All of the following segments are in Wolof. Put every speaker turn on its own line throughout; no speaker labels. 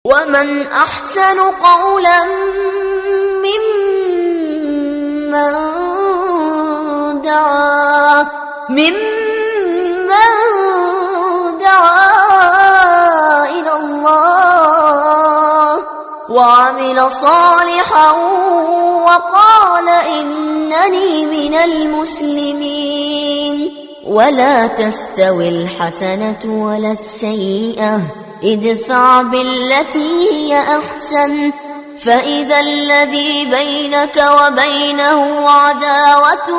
ومن أحسن قولا ممن دعا ممن دعا إلى الله وعمل صالحا وقال إنني من المسلمين ولا تستوي الحسنة ولا السيئة ادفع بالتي هي أحسن فإذا الذي بينك وبينه عداوة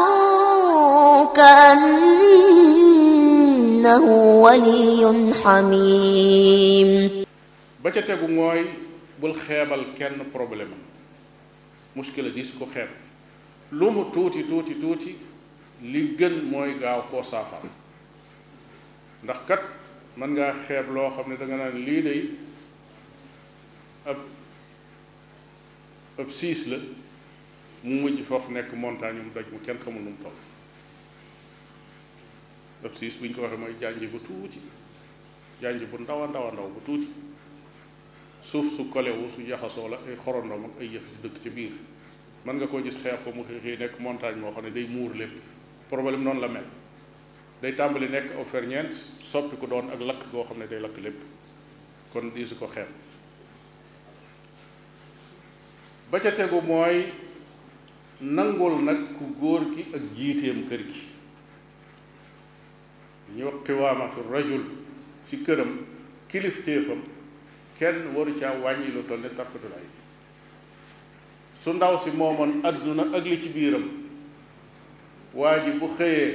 كأنه ولي حميم
ba ca tegu mooy bul xeebal kenn problème am muskila dis ko xeeb lu mu tuuti tuuti tuuti li gën mooy gaaw koo saafara ndax kat mën ngaa xeeb loo xam ne da nga naan lii day ab ab siis la mu mujj foofu nekk montagne mu daj mu kenn xamul nu mu toll ab siis bu ñu ko waxee mooy jànj bu tuuti jànj bu ndaw a ndaw a ndaw bu tuuti suuf su kolewu su jaxasoo la ay xorondoom ak ay yëf dëkk ci biir mën nga koo gis xeex ko mu xëy xëy nekk montagne moo xam ne day muur lépp problème noonu la mel day tàmbali nekk aw ferñeent soppi ko doon ak lakk goo xam ne day lakk lépp kon di su ko xeeb ba ca tegu mooy nangul nag ku góor ki ak jiiteem kër gi ñu wax xiwaamatu rajul ci këram kilifteefam kenn waru caa wàññi lu toll ne tarkatulaay su ndaw si moomoon adduna ak li ci biiram waa ji bu xëyee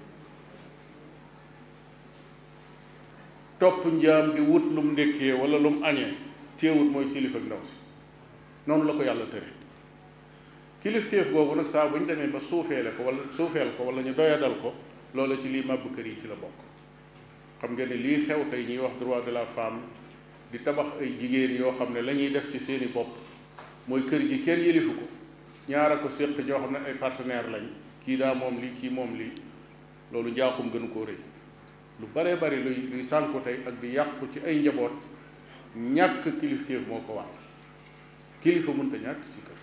topp njaam di wut lum ndékkee wala lum añee téewut mooy kilifa ak ndaw si noonu la ko yàlla tëre kilifteef boobu nag saa bu ñu demee ba suufeele ko wala suufeel ko wala ñu doyadal ko loola ci lii màbb kër yi ci la bokk xam nga ne lii xew tey ñuy wax droit de la femme di tabax ay jigéen yoo xam ne la ñuy def ci seeni bopp mooy kër gi kenn yëlifu ko ñaara ko séq ñoo xam ne ay partenaire lañ kii daa moom lii kii moom lii loolu njaaxum gënu koo rëy lu baree bari luy luy sànku tey ak di yàqu ci ay njaboot ñàkk kilifteef moo ko waral kilifa mënta ñàkk ci kër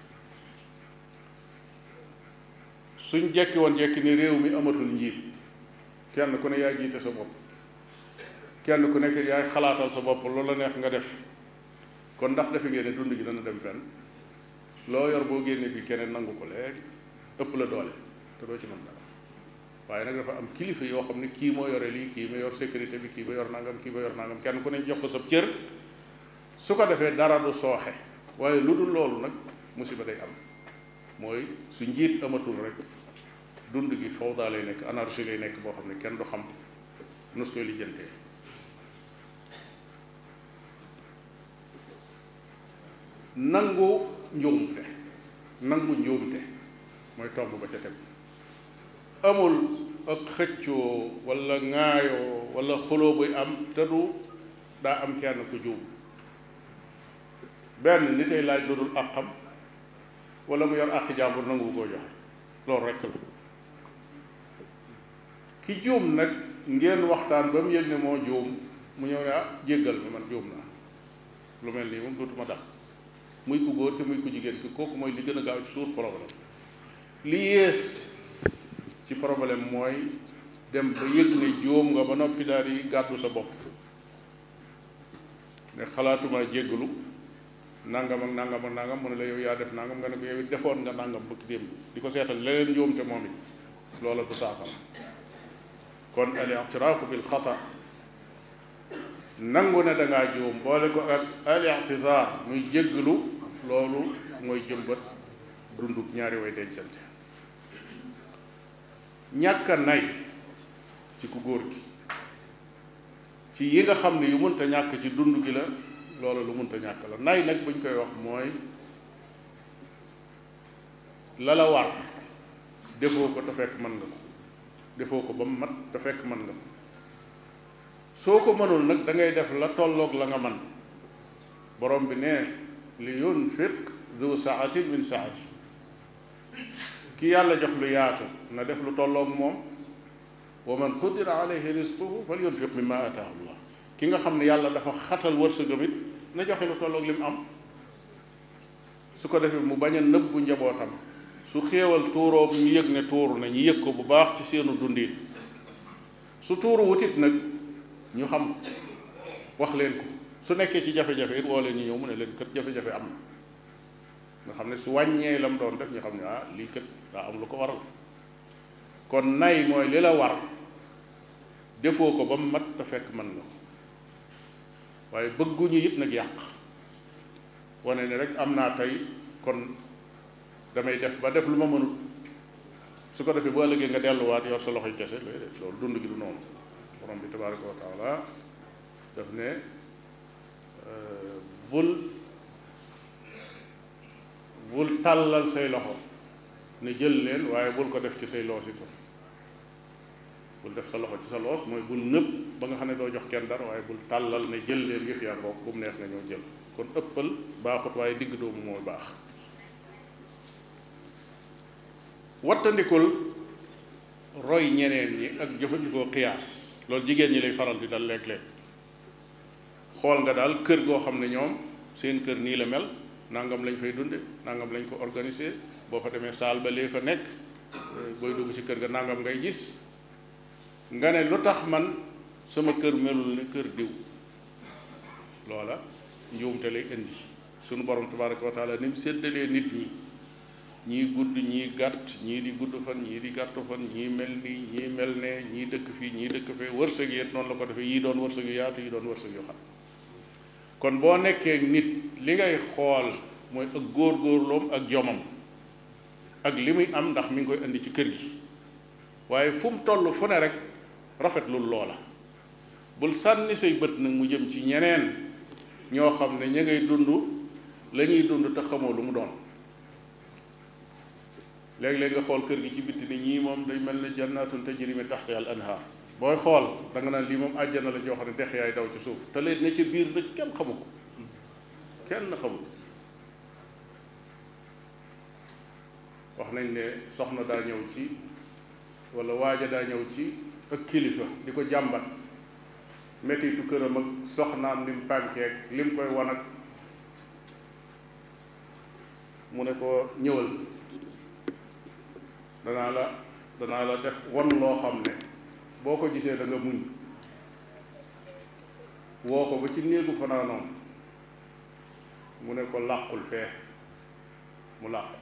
suñ jekki woon jekki ni réew mi amatul njiit kenn ku ne yaay jiite sa bopp kenn ku nekk yaay xalaatal sa bopp loolu la neex nga def kon ndax defe ngeen ne dund gi dana dem fenn loo yor boo génnee bi keneen nangu ko léegi ëpp la doole te doo ci mën dara waaye nag dafa am kilifa yoo xam ne kii moo yore lii kii ma yor sécurité bi kii ba yor nangam kii ba yor nangam kenn ku ne jox ko sa cër su ko defee dara du sooxe waaye lu dul loolu nag musiba day am mooy su njiit amatul rek dund gi fawda lay nekk anarchie lay nekk boo xam ne kenn du xam nus koy lijjantee nangu njuumte nangu njuumte mooy tomb ba ca teg amul ak xëccoo wala ŋaayoo wala xuloo buy am te du daa am kenn ku juum benn nit ay laaj lu dul àqam wala mu yor àq jàmbur nangu koo joxe loolu rekk la ki juum nag ngeen waxtaan ba mu yëg ne moo juum mu ñëw ne ah jéggal ma man juum naa lu mel nii moom dootuma dal muy ku góor ki muy ku jigéen ki kooku mooy li gën a gaaw ci suur problème li yées ci problème mooy dem ba yëg ne juum nga ba noppi daal di gàddu sa bopp ne xalaatuma jéggalu nangam ak nangam ak nangam mu ne la yow yaa def nangam nga ne ko yow it defoon nga nangam bëgg démb di ko seetal leneen njuumte moom it loola du saafara kon al i'tiraafu bil xata nangu ne da ngaa juum boole ko ak al i'tizaar muy jéggalu loolu mooy jëmbat dunduk ñaari way dencante ñàkk a nay ci ku góor gi ci yi nga xam ne yu mënta ñàkk ci dund gi la loolu lu mënta ñàkk la nay nag buñ koy wax mooy la la war defoo ko te fekk mën nga ko defoo ko ba mu mat te fekk mën nga ko soo ko mënul nag da ngay def la tolloog la nga man borom bi ne li yunfiq du saatin min saati ki yàlla jox lu yaatu na def lu tolloog moom wa man qudira alayhi rizquhu fal yunfiq mimma ataahu llah ki nga xam ne yàlla dafa xatal wërsëgam it na joxe lu tolloog li mu am su ko defee mu bañ a nëbbu njabootam su xéewal tuuroo ñu yëg ne tuuru na ñu yëg ko bu baax ci seenu dundin su tuuru wutit nag ñu xam wax leen ko su nekkee ci jafe-jafe it woo leen ñu ñëw mu ne leen kët jafe-jafe am na nga xam ne su wàññee lam doon def ñu xam ne ah lii kët daa am lu ko waral kon nay mooy li la war defoo ko ba mu mat te fekk mën nga ko waaye bëgguñu it nag yàq wane ne rek am naa tey kon damay def ba def lu ma mënut su ko defee bu ëllëgee nga delluwaat yor sa loxoy kese looy def loolu dund gi du noonu borom bi tabaraka wa taala daf ne bul bul tàllal say loxo ne jël leen waaye bul ko def ci say loos itam bul def sa loxo ci sa loos mooy bul nëb ba nga xam ne doo jox kenn dara waaye bul tàllal ne jël leen yëf yaa bokk bu mu neex nga ñëw jël kon ëppal baaxut waaye digg doomu mooy baax wattandikul roy ñeneen ñi ak jëfandikoo xiyaas loolu jigéen ñi lay faral di dal léeg-léeg xool nga daal kër goo xam ne ñoom seen kër nii la mel nangam lañ fay dunde nangam lañ ko organiser boo fa demee saal ba lee fa nekk booy dugg ci kër ga nangam ngay gis nga ne lu tax man sama kër melul ne kër diw loola njuumte lay indi sunu borom tabaraka wa taala ni mu séddalee nit ñi ñii gudd ñii gàtt ñii di gudd fan ñii di gàttu fan ñii mel nii ñii mel ne ñii dëkk fii ñii dëkk fee wërsëg yi noonu la ko defee yii doon wërsëg yu yaatu yi doon wërsëg yu xam kon boo nekkee nit li ngay xool mooy ak góor-góorloom ak jomam ak li muy am ndax mi ngi koy indi ci kër gi waaye fu mu toll fu ne rek rafetlul loola bul sànni say bët nag mu jëm ci ñeneen ñoo xam ne ña ngay dund la ñuy dund te xamoo lu mu doon léeg-léeg nga xool kër gi ci bitti ni ñii moom day mel ne jannatun tajri min tahtiha al anhar booy xool da nga naan lii moom àjjana la joo xam ne dex yaay daw ci suuf te leen ne ci biir nag kenn xamu ko kenn xamu ko wax nañ ne soxna daa ñëw ci wala waaja daa ñëw ci ak kilifa di ko jàmbat mettitu këram ak soxnaam lim pànkeek lim koy wan ak mu ne ko ñëwal danaa la danaa la def won loo xam ne boo ko gisee da nga muñ woo ko ba ci néegu fanaanoom mu ne ko làqul fee mu làqu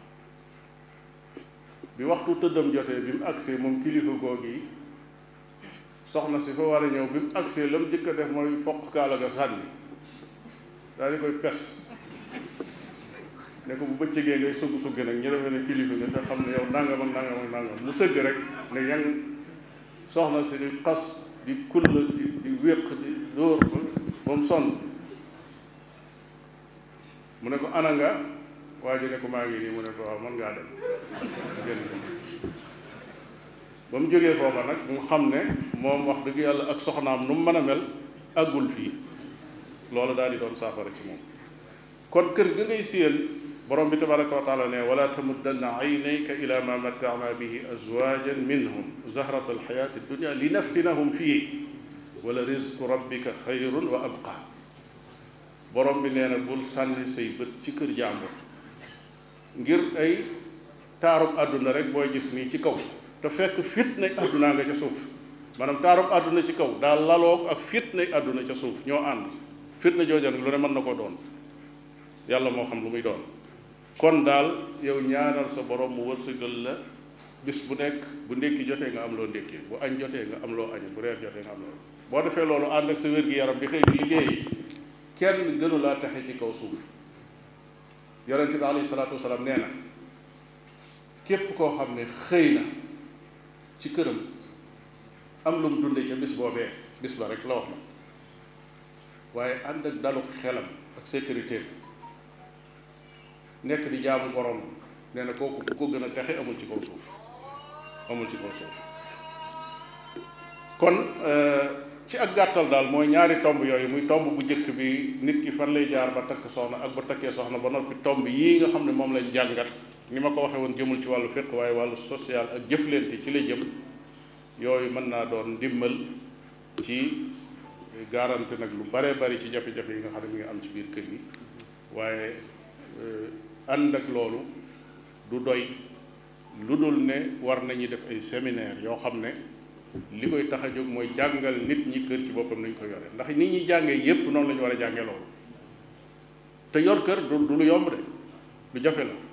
bi waxtu tëddam jotee bi mu agsee moom kilifa googu yi soxna si fa war a ñëw bi mu agsee la mu jëkk a def mooy foq kaala ga sànni daal di koy pes ne ko bu bëccëgee ngay sugg sugg nag ñu defee ne kilifa nga te xam ne yow nangam ak nangam ak nangam mu sëgg rek ne yang soxna si di xas di kull di di wéq di dóor ba ba mu sonn mu ne ko ana nga waa ji ne ko maa ngi nii mu ne ko waaw mën ngaa dem génn ba mu jógee foofa nag mu xam ne moom wax dëgg yàlla ak soxnaam nu mu mën a mel àggul fii loolu daal di doon saafara ci moom kon kër ga ngay séen borom bi tabaraka wa taala ne wala tamuddanna aynayka ila ma mattaana bihi azwajan minhum zahrata alxayati dunia li naftinahum fii wala rizqu rabbika xayrun wa abqa borom bi nee na bul sànni say bët ci kër jàmbur ngir ay taarub àdduna rek booy gis nii ci kaw te fekk fitna àdduna nga ca suuf maanaam taarub àdduna ci kaw daal laloog ak fitna àdduna ca suuf ñoo ànd fitna jooja nag lu ne mën na koo doon yàlla moo xam lu muy doon kon daal yow ñaanal sa borom mu wërsëgal la bis bu nekk bu ndékki jotee nga am loo ndékkee bu añ jotee nga am loo añ bu reer jotee nga am loo boo defee loolu ànd ak sa wér-gi-yaram di xëy di liggéey kenn gënu laa texe ci kaw suuf yonente bi alayhi salaatu wasalaam nee na képp koo xam ne xëy na ci këram am lu mu dunde ca bis boobee bis ba rek la wax na waaye ànd ak dalu xelam ak sécurité nekk di jaamu borom nee na kooku ku ko gën a texe amul ci kaw suuf amul ci kaw suuf kon ci ak gàttal daal mooy ñaari tomb yooyu muy tomb bu njëkk bi nit ki fan lay jaar ba takk soxna ak ba takkee soxna ba noppi tomb yii nga xam ne moom lañ jàngat ni ma ko waxee woon jëmul ci wàllu fiq waaye wàllu social ak jëflante ci la jëm yooyu mën naa doon ndimbal ci garanti nag lu bare bari ci jafe-jafe yi nga xam ne mi ngi am ci biir kër yi waaye ànd ak loolu du doy lu dul ne war nañu def ay séminaire yoo xam ne li koy tax a jóg mooy jàngal nit ñi kër ci boppam nañ ko yore ndax nit ñi jàngee yépp noonu la ñu war a jàngee loolu te yor kër du du lu yomb de lu jafe la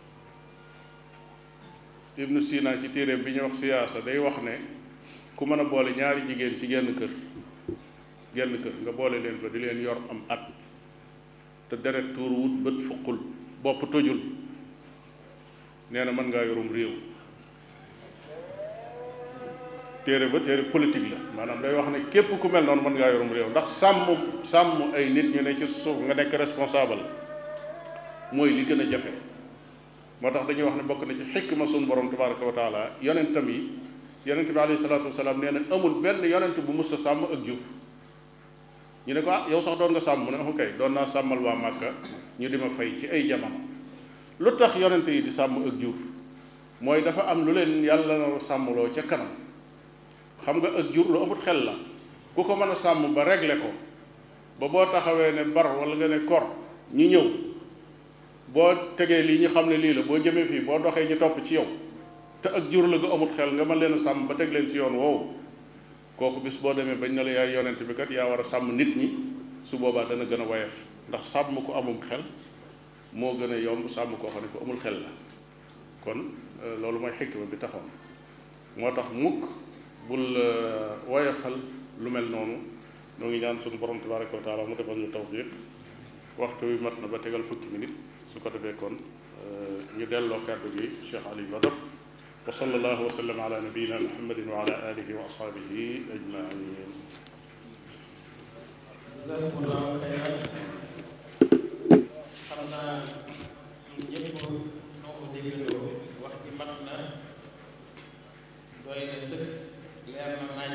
Ibnu Sina ci téeréem bi ñuy wax siyaasa day wax ne ku mën a boole ñaari jigéen ci genn kër genn kër nga boole leen ko di leen yor am at te deret tuur wut bët fuqul bopp tojul nee na mën ngaa yorum réew téere ba téere politique la maanaam day wax ne képp ku mel noonu mën ngaa yorum réew ndax sàmm sàmm ay nit ñu ne ci suuf nga nekk responsable mooy li gën a jafe moo tax dañuy wax ne bokk na ci xikma sunu borom tabaraka wa taala yonentam yi yonent bi alayhi salaatu wasalaam nee na amul benn yonent bu musta sàmm ak jur ñu ne ko ah yow sax doon nga sàmm mu ne kay doon naa sàmmal waa Màkka ñu di ma fay ci ay jamono lu tax yonent yi di sàmm ak jur mooy dafa am lu leen yàlla na sàmmloo ca kanam xam nga ak jur lu amut xel la ku ko mën a sàmm ba régler ko ba boo taxawee ne bar wala nga ne kor ñu ñëw boo tegee lii ñu xam ne lii la boo jëmee fii boo doxee ñu topp ci yow te ak jur la gu amut xel nga mën leen a sàmm ba teg leen ci yoon woowu kooku bis boo demee bañ na la yaay yonent bi kat yaa war a sàmm nit ñi su boobaa dana gën a woyof ndax sàmm ko amum xel moo gën a yomb sàmm koo xam ne ko amul xel la kon loolu mooy xikma bi taxoon moo tax mukk bul woyofal lu mel noonu noo ngi ñaan suñu borom tabaraka wa taala mu defal ñu tawfiq waxtu wi mat na ba tegal fukki minute su ko defee kon ñu delloo kàddu gi Cheikh Ali Badar wa sallallahu wa sallam ala nabiyina muhammadin wa ala alihi wa ashabihi ajmain
jazakumullahu xayran xam naa ñun ñëpp noo ko déggandoo wax ji mat na doy na sëkk leer na nañ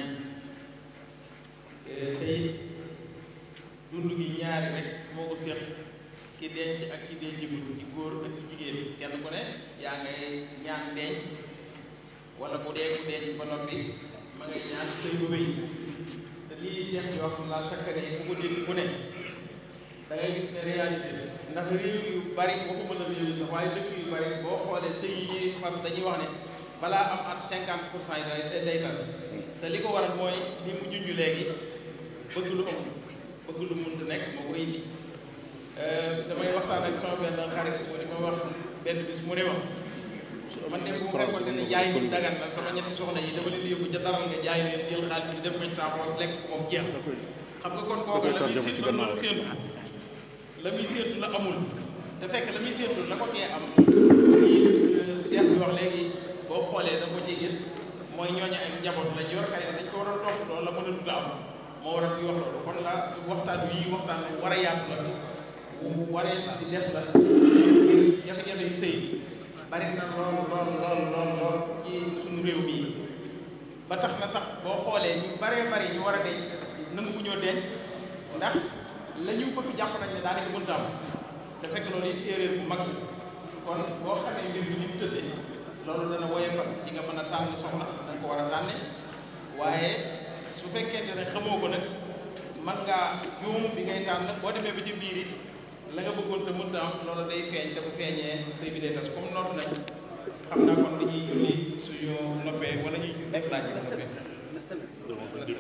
tey dund gi ñaari rek moo ko séq ki denc ak ki dencagul ci góor ak ci jigéen kenn ku ne yaa ngay ñaan denc wala bu dee ku denc ba noppi ma ngay ñaan sëy ba wéy te lii Cheikh bi wax laa sakkane ku ko dégg ku ne da ngay gis ne réalité ndax réew yu bari waxuma la réew sax waaye dëkk yu bari boo xoolee sëy yi ñuy fas dañuy wax ne balaa am at cinquante pour cent yi day day tas te li ko waral mooy li mu junj léegi bëgg lu amul bëgg lu mënut nekk moo ko indi damay waxtaan ak sama benn xarit moo di ma wax benn bis mu ne ma man de bu mu fekkoon ne jaay ci dagan na sama ñetti soxna yi dama leen yóbbu ca daral nga jaay leen jël xaalis bi def ko ci saa poos lekk moom jeex xam nga kon kooku la muy séentu la séentu la muy séentu la amul te fekk la muy séentu la ko kee am lii Cheikh bi wax léegi boo xoolee da ko ci gis mooy ñooñu ay njaboot lañ yor kay dañ ko war a topp loolu la mën a dut a am moo waral ñu wax loolu kon la waxtaan wi waxtaan war a yaatu la waree si def la jafe-jafe yu sëy bari na lool lool lool lool lool ci suñu réew mii ba tax na sax boo xoolee ñu baree bari ñu war a denc nangu bu ñoo denc ndax la ñu bëgg jàpp nañ ne daanaka mënta am te fekk loolu it erreur bu mag kon boo xamee mbir mi ni mu tëddee loolu dana woyofal ci nga mën a tànn soxna da nga ko war a tànne waaye su fekkente ne xamoo ko nag man ngaa juum bi ngay tànn boo demee ba ci biir it la nga bëggoon te mënta am loolu day feeñ te bu feeñee sëy bi day tas comme noonu nag xam naa kon dañuy julli suñu noppee wala ñuy def laaj yi noppee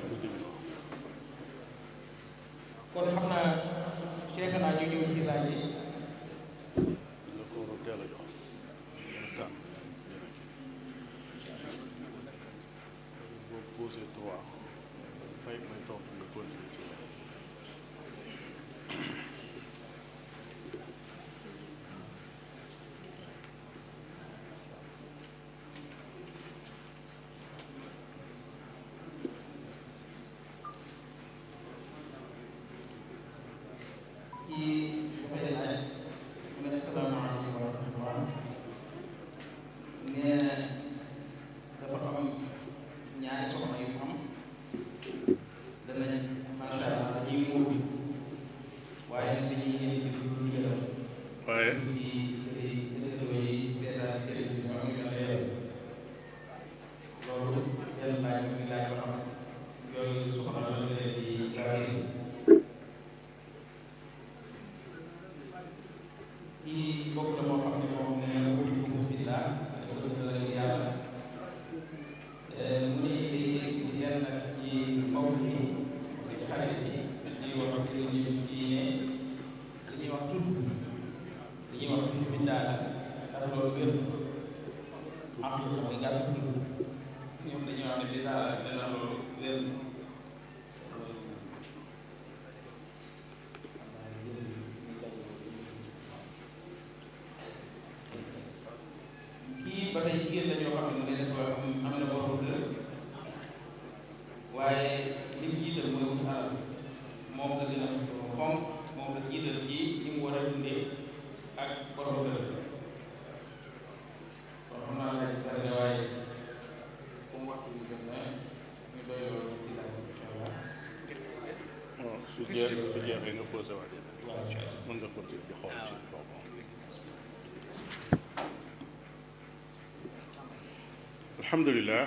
kon xam naa fekk naa ñu ñëw ci laaj yi ci dafay laaj kii bokk la moo xam ne moom ne ko ñu ko fi laa ko dëgg yàlla mu ne di yenn nag ci mbokk yi ci xarit yi di wax ci lu ñu ci ne li ñuy wax tudd li ñuy wax tudd biddaa la ndax loolu wér am na mooy gàtt tudd ñoom dañuy wax ne biddaa la dana loolu wér kii ba tey jigéen la ñoo xam ne mu ne dafa am am na borom kër waaye li mu jiital mooy wut alal moom la gën a fonk moom la jiital ci li mu war a dundee ak borom kër kon xam naa laaj bari na waaye comme waxtu bi jot na ñu doy loolu ci laaj incha allah
su jeex su jeexee nga posé waat mën nga continuer di xool ci boobu alhamdulilah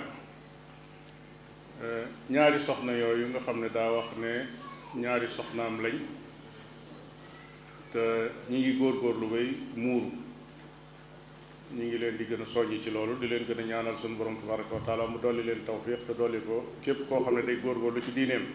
ñaari soxna yooyu nga xam ne daa wax ne ñaari soxnaam lañ te ñi ngi góorgóorlu bay muuru ñi ngi leen di gën a soññi ci loolu di leen gën a ñaanal suñu borom tabaraka wa taala mu dolli leen tawfiq te dolli ko képp koo xam ne day góorgóorlu ci diineem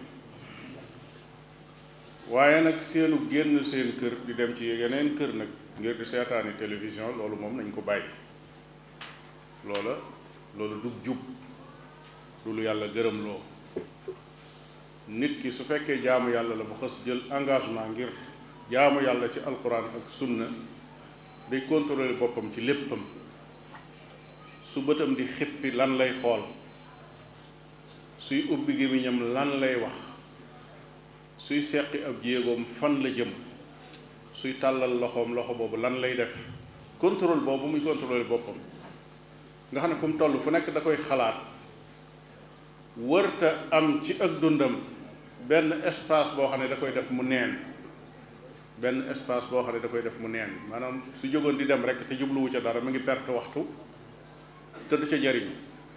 waaye nag seenu génn seen kër di dem ci yeneen kër nag ngir di seetaani télévision loolu moom nañ ko bàyyi loola loolu du jub du lu yàlla gërëm loo nit ki su fekkee jaamu yàlla la bu xës jël engagement ngir jaamu yàlla ci alquran ak sunna day contrôler boppam ci léppam su bëtam di xippi lan lay xool suy ubbi gémmiñam lan lay wax suy seqi ab jéegoom fan la jëm suy tàllal loxoom loxo boobu lan lay def contrôle boobu muy contrôler boppam nga xam ne fu mu toll fu nekk da koy xalaat wërta am ci ak dundam benn espace boo xam ne da koy def mu neen benn espace boo xam ne da koy def mu neen maanaam su jógoon di dem rek te jubluwu ca dara mu ngi perte waxtu te du ca jariñu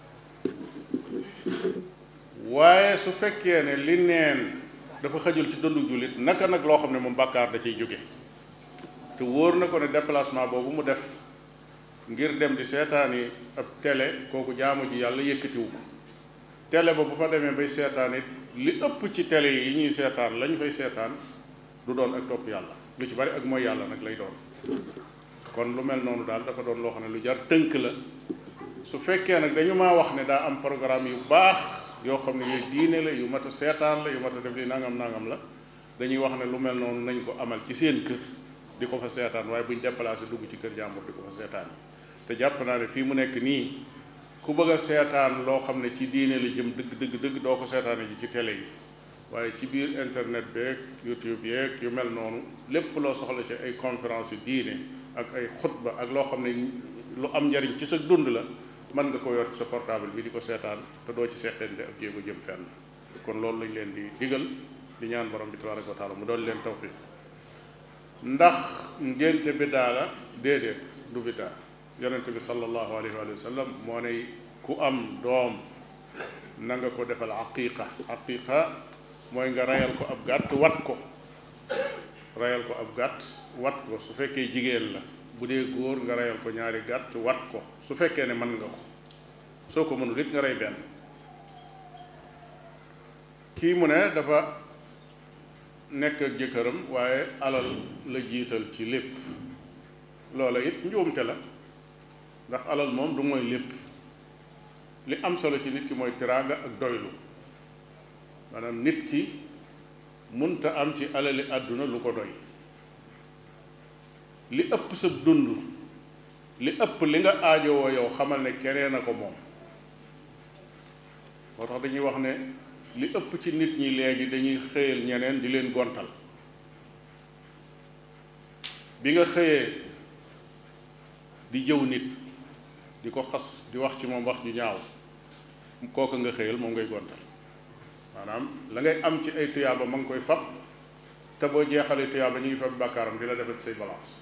waaye su fekkee ne li neen dafa xajul ci dundu jullit naka nag loo xam ne moom bàkkaar da ciy jóge te wóor na ko ne déplacement boobu mu def ngir dem di seetaani ab télé kooku jaamu ji yàlla yëkkatiwu ko télé ba bu fa demee bay seetaan it li ëpp ci télé yi ñuy seetaan lañ fay seetaan du doon ak topp yàlla lu ci bari ak mooy yàlla nag lay doon kon lu mel noonu daal dafa doon loo xam ne lu jar tënk la su fekkee nag dañu maa wax ne daa am programme yu baax yoo xam ne yooyu diine la yu mat a seetaan la yu mat a def li nangam nangam la dañuy wax ne lu mel noonu nañ ko amal ci seen kër di ko fa seetaan waaye buñ déplacé dugg ci kër jàmbur di ko fa seetaan te jàpp naa ne fii mu nekk nii ku bëgg a seetaan loo xam ne ci diine la jëm dëgg dëgg dëgg doo ko seetaane ji ci télé yi waaye ci biir internet beeg youtube yeeg yu mel noonu lépp loo soxla ci ay conférence yi diine ak ay xutba ak loo xam ne lu am njariñ ci sa dund la mën nga ko yor ci sa portable bi di ko seetaan te doo ci seqente ak jéego jëm fenn kon loolu lañ leen di digal di ñaan borom bi tabaraka wa taala mu doon leen tawfiq ndax ngénte biddaa la déedéet du biddaa yonente bi sallallahu alayhi wa sallam moo ne ku am doom na nga ko defal aqiqa aqiqa mooy nga rayal ko ab gàtt wat ko rayal ko ab gàtt wat ko su fekkee jigéen la bu dee góor nga rayal ko ñaari gàtt wat ko su fekkee ne mën nga ko soo ko mënul it nga rey benn kii mu ne dafa nekk ak jëkkëram waaye alal la jiital ci lépp loola it njuumte la ndax alal moom du mooy lépp li am solo ci nit ki mooy teraanga ak doylu maanaam nit ki munta am ci alali àdduna lu ko doy li ëpp sa dund li ëpp li nga aajowoo yow xamal ne keneen a ko moom moo tax dañuy wax ne li ëpp ci nit ñi léegi dañuy xëyal ñeneen di leen gontal bi nga xëyee di jëw nit di ko xas di wax ci moom wax ju ñaaw kooka nga xëyal moom ngay gontal maanaam la ngay am ci ay tuyaaba ma ngi koy fab te boo jeexalee tuyaaba ñu ngi fab bàkkaaram di la defal say balance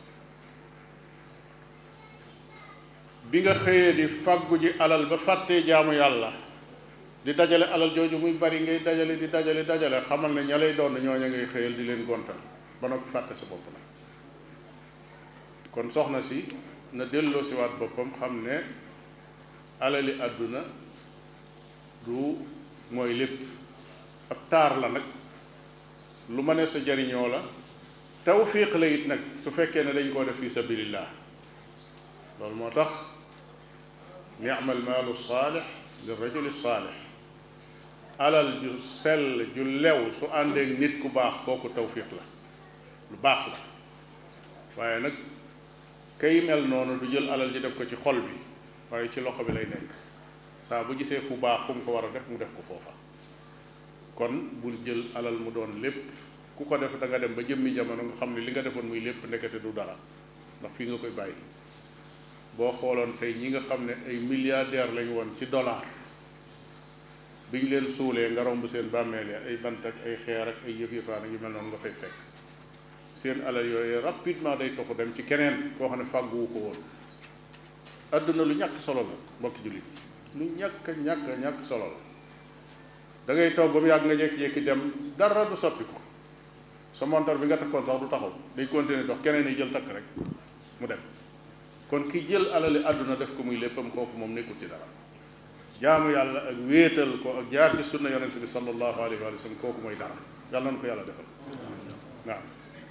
bi nga xëyee di fàggu ji alal ba fàttee jaamu yàlla di dajale alal jooju muy bari ngay dajale di dajale dajale xamal ne ña lay doon ñooña ngay xëyal di leen gontal ba noppi fàtte sa bopp nag kon soxna si na delloo si waat boppam xam ne alali àdduna du mooy lépp ab taar la nag lu ma ne sa jariñoo la tawfiq la it nag su fekkee ne dañ koo def fi sabilillah loolu moo tax ni'mal maalu saalix li rajuli saalix alal ju sell ju lew su àndeek nit ku baax kooku tawfiq la lu baax la waaye nag kay mel noonu du jël alal ji def ko ci xol bi waaye ci loxo bi lay nekk saa bu gisee fu baax fu mu ko war a def mu def ko foofa kon bul jël alal mu doon lépp ku ko def da nga dem ba jëmmi jamono nga xam ne li nga defoon muy lépp ndekete du dara ndax fii nga koy bàyyi boo xooloon tey ñi nga xam ne ay milliardaire lañu woon ci dollar biñ leen suulee nga romb seen bàmmeel ya ay bant ak ay xeer ak ay yëf yëfaan yu mel noonu nga fay fekk seen alal yooyu rapidement day toxu dem ci keneen koo xam ne fàgguwu ko woon adduna lu ñàkk solo la mbokki jullit lu ñàkk ñàkk ñàkk solo la da ngay toog ba mu yàgg nga jékki-jékki dem dara du soppi ko sa montar bi nga takkoon sax du taxaw day continuer dox keneen yi jël takk rek mu dem kon ki jël alali àdduna def ko muy léppam kooku moom nekkul ci dara jaamu yàlla ak wéetal ko ak jaar ci sunna yonente bi sallallahu alayhi wa sallam kooku mooy dara yàlla na ko yàlla defal waaw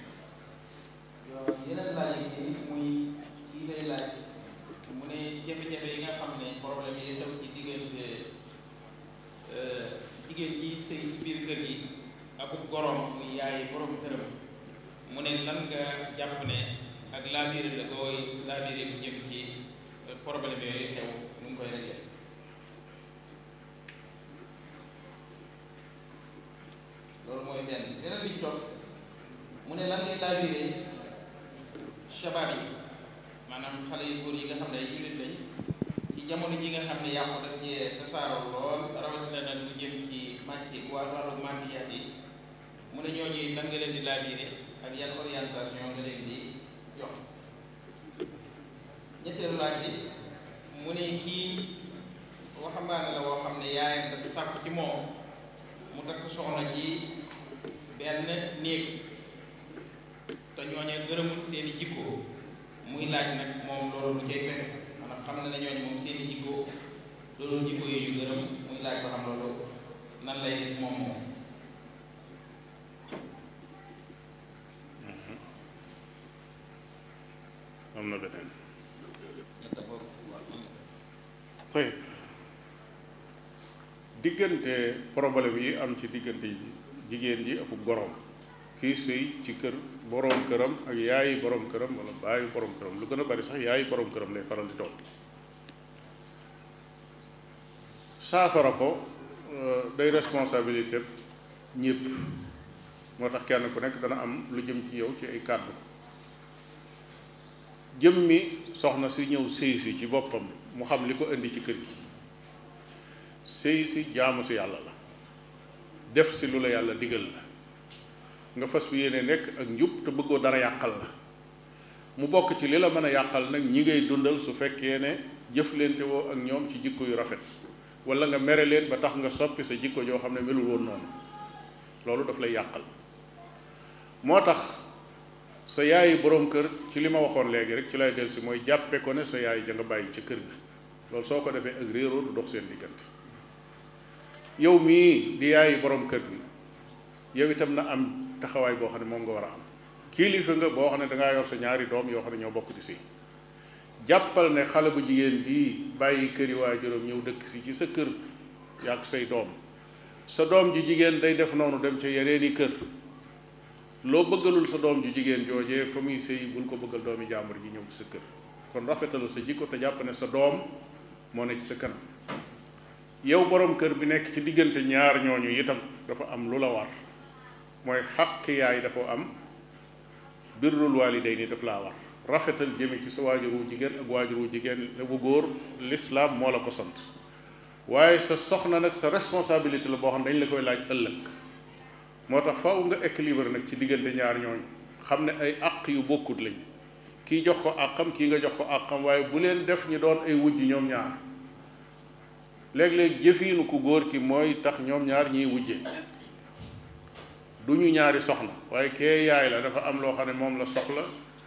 yeneen laaj yi muy kii day laaj mu ne jafe-jafe yi nga xam ne problème yi xew ci diggante jigéen ji sëy ci biir kër gi ak gorom muy yaay borom këram mu ne lan nga jàpp ne ak laabire la koy laabire bu jëm ci problème yooyu xew nu ngi koy réglé loolu mooy benn beneen bi ci topp mu ne lan ngay laabire shabaab yi maanaam xale yu góor yi nga xam ne ay jullit lañ ci jamono ji nga xam ne yàqu daf cee tasaaroo lool rawatina nag lu jëm ci màcc waa wàllu màcciyaat yi mu ne ñooñu lan nga leen di laabire ak yan orientation nga leen di jox ñetteelu laaj bi mu ne kii waxambaane la woo xam ne yaayam dafa sàkku ci moom mu takk soxna ci benn néeg te ñooñu gërëmul seeni jikko muy laaj nag moom loolu lu cay fekk maanaam xam na ne ñooñu moom seeni jikko loolu jikko yooyu gërëm muy laaj ba xam loolu nan lay def moom moom
am na beneen
ñett foofu
tey diggante problème yi am ci diggante jigéen ji ak gorom kii sëy ci kër boroom këram ak yaayi boroom këram wala baayu boroom këram lu gën a bari sax yaayi boroom këram lay faral di doon saafara ko day responsabilité ñépp moo tax kenn ku nekk dana am lu jëm ci yow ci ay kàddu jëm mi soxna si ñëw sëy si ci boppam mu xam li ko indi ci kër gi sëy si jaamu si yàlla la def si lu la yàlla digal la nga fas bu yéene nekk ak njub te bëggoo dara yàqal la mu bokk ci li la mën a yàqal nag ñi ngay dundal su fekkee ne jëflante woo ak ñoom ci jikko yu rafet wala nga mere leen ba tax nga soppi sa jikko joo xam ne melul woon noonu loolu daf lay yàqal moo tax sa yaayi boroom kër ci li ma waxoon léegi rek ci lay del si mooy jàppe ko ne sa yaay ja nga bàyyi ca kër ga loolu soo ko defee ak réeroo du dox seen diggante yow mii di yaayi boroom kër gi yow itam na am taxawaay boo xam ne moom nga war a am kilifa nga boo xam ne dangaa yor sa ñaari doom yoo xam ne ñoo bokk di si jàppal ne xale bu jigéen bii bàyyi këri waajuram ñëw dëkk si ci sa kër yàgg say doom sa doom ju jigéen day def noonu dem ca yeneeni kër loo bëggalul sa doom ju jigéen joojee fa muy sëy bul ko bëggal doomi jàmbur ji ñëw ci sa kër kon rafetalal sa jikko te jàpp ne sa doom moo ne ci sa kanam yow borom kër bi nekk ci diggante ñaar ñooñu itam dafa am lu la war mooy xaq yaay dafa am birrul waalidayni daf laa war rafetal jëme ci sa waajur wu jigéen ak waajur wu jigéen bu góor lislaam moo la ko sant waaye sa soxna nag sa responsabilité la boo xam ne dañ la koy laaj ëllëg moo tax faaw nga équilibre nag ci diggante ñaar ñooñu xam ne ay àq yu bokkut lañ kii jox ko àqam kii nga jox ko àqam waaye bu leen def ñu doon ay wujj ñoom ñaar léeg-léeg jëfiinu ku góor ki mooy tax ñoom ñaar ñiy wujje du ñu ñaari soxna waaye kee yaay la dafa am loo xam ne moom la soxla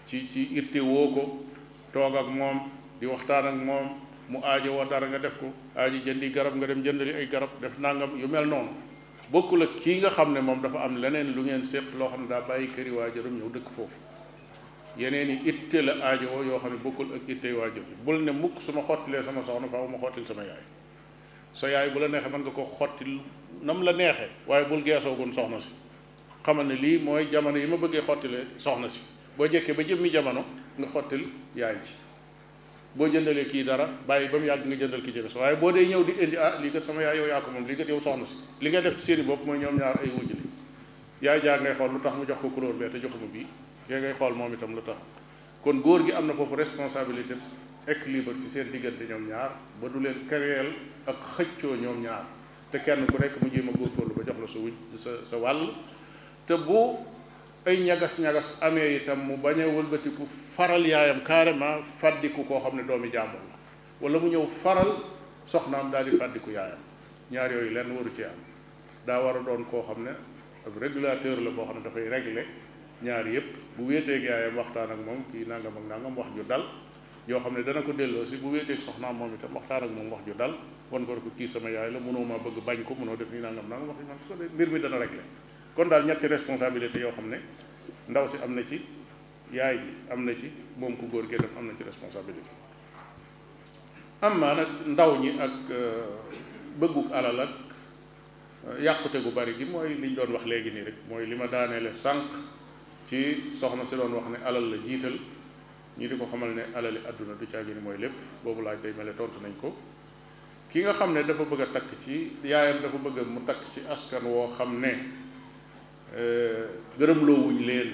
ci ci itte woo ko toog ak moom di waxtaan ak moom mu aajo woo dara nga def ko aajo jëndi garab nga dem jëndali ay garab def nangam yu mel noonu bokkul ak kii nga xam ne moom dafa am leneen lu ngeen séq loo xam ne daa bàyyi këri waajuram ñëw dëkk foofu yeneen i itte la aajo woo yoo xam ne bokkul ak itte waajur bi bul ne mukk su ma xottilee sama soxna faaw ma xottil sama yaay sa yaay bu la neexee mën nga ko xottil nam la neexee waaye bul geesoogun soxna si xamal ne lii mooy jamono yi ma bëggee xottilee soxna si boo jekkee ba jëmmi jamono nga xottil yaay ji boo jëndalee kii dara bàyyi ba mu yàgg nga jëndal ki ci des waaye boo dee ñëw di indi ah lii kat sama yaay yow yaa ko moom lii kat yow soxna si li ngay def ci seeni bopp mooy ñoom ñaar ay wujj li yaay jaa ngay xool lu tax mu jox ko couleur bee te joxuma bii yaa ngay xool moom itam lu tax kon góor gi am na foofu responsabilité équilibre ci seen diggante ñoom ñaar ba du leen kereel ak xëccoo ñoom ñaar te kenn ku nekk mu jéem a góorgóorlu ba jox la sa wuj sa sa wàll te bu ay ñagas-ñagas amee itam mu bañ a wëlbatiku faral yaayam carrément fàddiku koo xam ne doomi jàmbur la wala mu ñëw faral soxnaam daal di fàddiku yaayam ñaar yooyu lenn waru ci am daa war a doon koo xam ne ab régulateur la boo xam ne dafay régler ñaar yëpp bu wéeteeg yaayam waxtaan ak moom kii nangam ak nangam wax ju dal yoo xam ne dana ko delloo si bu wéeteeg soxnaam moom itam waxtaan ak moom wax ju dal wan ko ko kii sama yaay la mënoo ma bëgg bañ ko mënoo def nii nangam nangam wax man su ko dee mbir mi dana régler kon daal ñetti responsabilité yoo xam ne ndaw si am na ci yaay ji am na ci moom ku góor gi itam am na ci responsabilité am maa nag ndaw ñi ak bëgguk alal ak yàqute gu bari gi mooy liñ doon wax léegi nii rek mooy li ma daaneele sànq ci soxna si doon wax ne alal la jiital ñi di ko xamal ne alali àdduna du caagi ni mooy lépp boobu laaj day mel ne tontu nañ ko ki nga xam ne dafa bëgg a takk ci yaayam dafa bëgg mu takk ci askan woo xam ne gërëmloo wuñ leen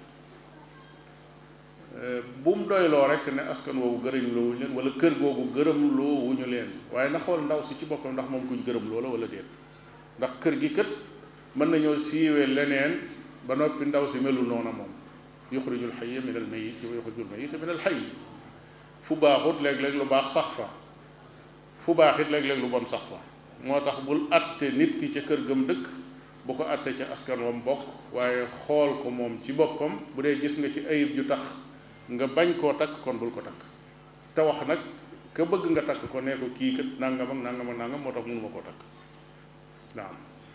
bu mu doyloo rek ne askan woowu gërëmloo wuñ leen wala kër googu gërëmloo wuñu leen waaye na xool ndaw si ci boppam ndax moom kuñ gërëmloo la wala déet ndax kër gi kët mën nañoo siiwee leneen ba noppi ndaw si melul noona moom yuxrijul xayya min al mayit wa yuxrijul mayita min al xay fu baaxut léeg-léeg lu baax sax fa fu baax it léeg-léeg lu bon sax fa moo tax bul atte nit ki ca kër gëm dëkk bu ko atte ca askan wam bokk waaye xool ko moom ci boppam bu dee gis nga ci ayib ju tax nga bañ koo takk kon bul ko takk te wax nag ka bëgg nga takk ko nee ko kii kat nangam ak nangam ak nangam moo tax mënuma koo takk naam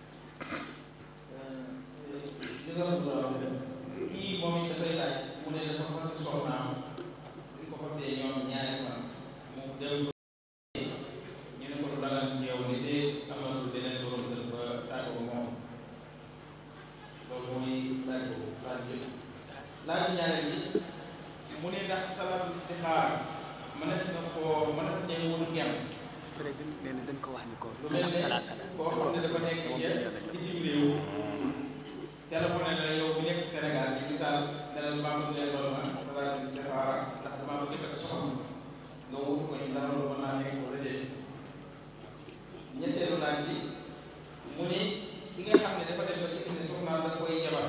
kii moom it dafay laaj mu ne dafa fas soxnaam di ko fasee ñoom ñaari fan mu dem ñu ne ko du dagal ci yow ni de amatul beneen borom kër ba tàggu ko moom loolu mooy laaj ko laaj jël laaj ñaareel bi mu ne ndax salaatu istixaar mënees na koo mënees na wut ngem
fële dañ nee na dañ ko wax ni ko
lu mel ne
sala sala
koo xam ne dafa nekk ci bitim réew téléphoné la yow bu nekk Sénégal bi misaal ne la maa bëgg leen loolu ma salaatu istixaara ndax damaa bëgg takk soxna nga wut ko ndax loolu mën naa nekk wala déet ñetteelu laaj bi mu ne ki nga xam ne dafa dem ba gis ne soxnaam da koy jabar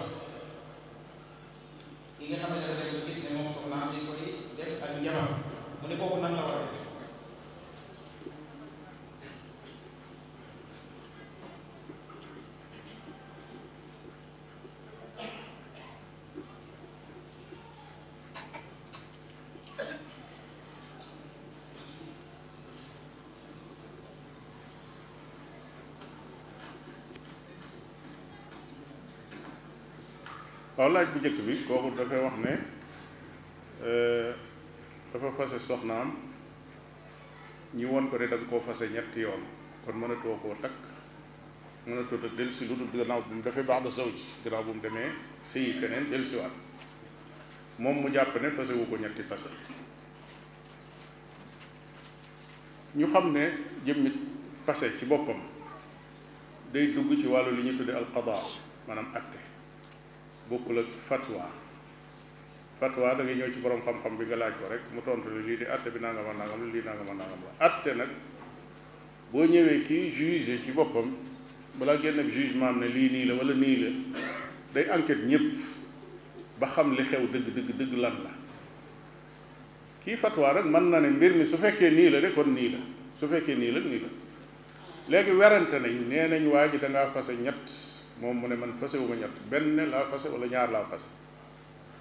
ki nga xam ne dafa dem ba gis ne moom soxnaam dañ koy def ak jabar mu ne kooku nan la war a def
waaw laaj bu njëkk bi kooku dafay wax ne dafa fase soxnaam ñi won ko ne da nga koo fase ñetti yoon kon mënatoo koo takk mënatoo takk dellu si lu dul gannaaw bu mu defee baax da saw ci gannaaw bu mu demee sëyi feneen dellu si waat moom mu jàpp ne fase wu ko ñetti fase ñu xam ne jëmmi fase ci boppam day dugg ci wàllu li ñu tudde alqada maanaam atte bokkul ak fatwa fatwa da ngay ñëw ci borom xam-xam bi nga laaj ko rek mu tontu la lii di atte bi nangam a nangam la lii nangam a nangam la atte nag boo ñëwee kii juge ci boppam balaa génn ak jugement am ne lii nii la wala nii la day enquête ñëpp ba xam li xew dëgg dëgg dëgg lan la kii fatwa rek mën na ne mbir mi su fekkee nii la de kon nii la su fekkee nii la nii la léegi werante nañ nee nañ waa ji da ngaa fase ñett moom mu ne man fase wu ma ñett benn laa fase wala ñaar laa fase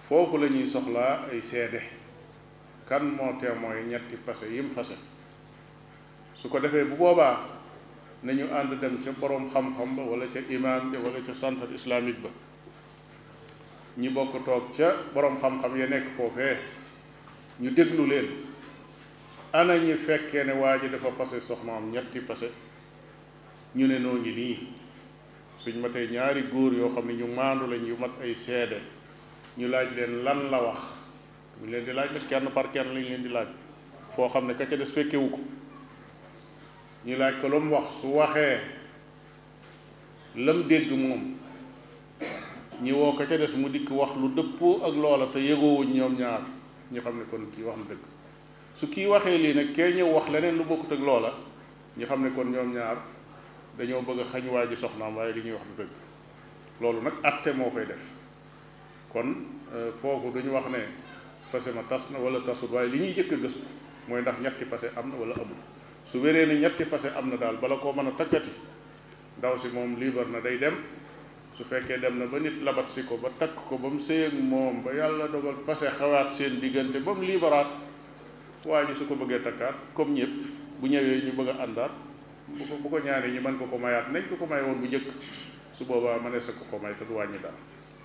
foofu la ñuy soxlaa ay seede kan moo témoin ñetti passé yim fase su ko defee bu boobaa nañu ànd dem ca boroom xam-xam ba wala ca imam bi wala ca centre islamique ba ñi bokk toog ca boroom xam-xam ya nekk foofee ñu déglu leen ana ñi fekkee ne waa ji dafa fase soxnaam ñetti passé ñu ne noo ngi nii suñ matee ñaari góor yoo xam ne ñu maandu lañ yu mat ay seede ñu laaj leen lan la wax ñu leen di laaj nag kenn par kenn lañ leen di laaj foo xam ne ka ca des fekkewu ko ñu laaj ko lu mu wax su waxee lam dégg moom ñi woo ka ca des mu dikk wax lu dëppoo ak loola te yëgoowuñ ñoom ñaar ñu xam ne kon kii wax na dëgg su kii waxee lii nag kee ñëw wax leneen lu bokkut ak loola ñu xam ne kon ñoom ñaar dañoo bëgg a xañ waa ji soxnaam waaye li ñuy wax du dëgg loolu nag atte moo koy def kon foofu duñu wax ne passé ma tas na wala tasut waaye li ñuy jëkk a gëstu mooy ndax ñetti passé am na wala amul su wéree ne ñetti passé am na daal bala koo mën a takkati ndaw si moom liibar na day dem su fekkee dem na ba nit labat si ko ba takk ko ba mu séy ak moom ba yàlla dogal passé xawaat seen diggante ba mu liibaraat waa ji su ko bëggee takkaat comme ñëpp bu ñëwee ñu bëgg a àndaat bu ko bu ko ñaanee ñu mën ko ko mayaat nañ ko ko may woon bu njëkk su boobaa mënees sa ko ko may te du wàññi dara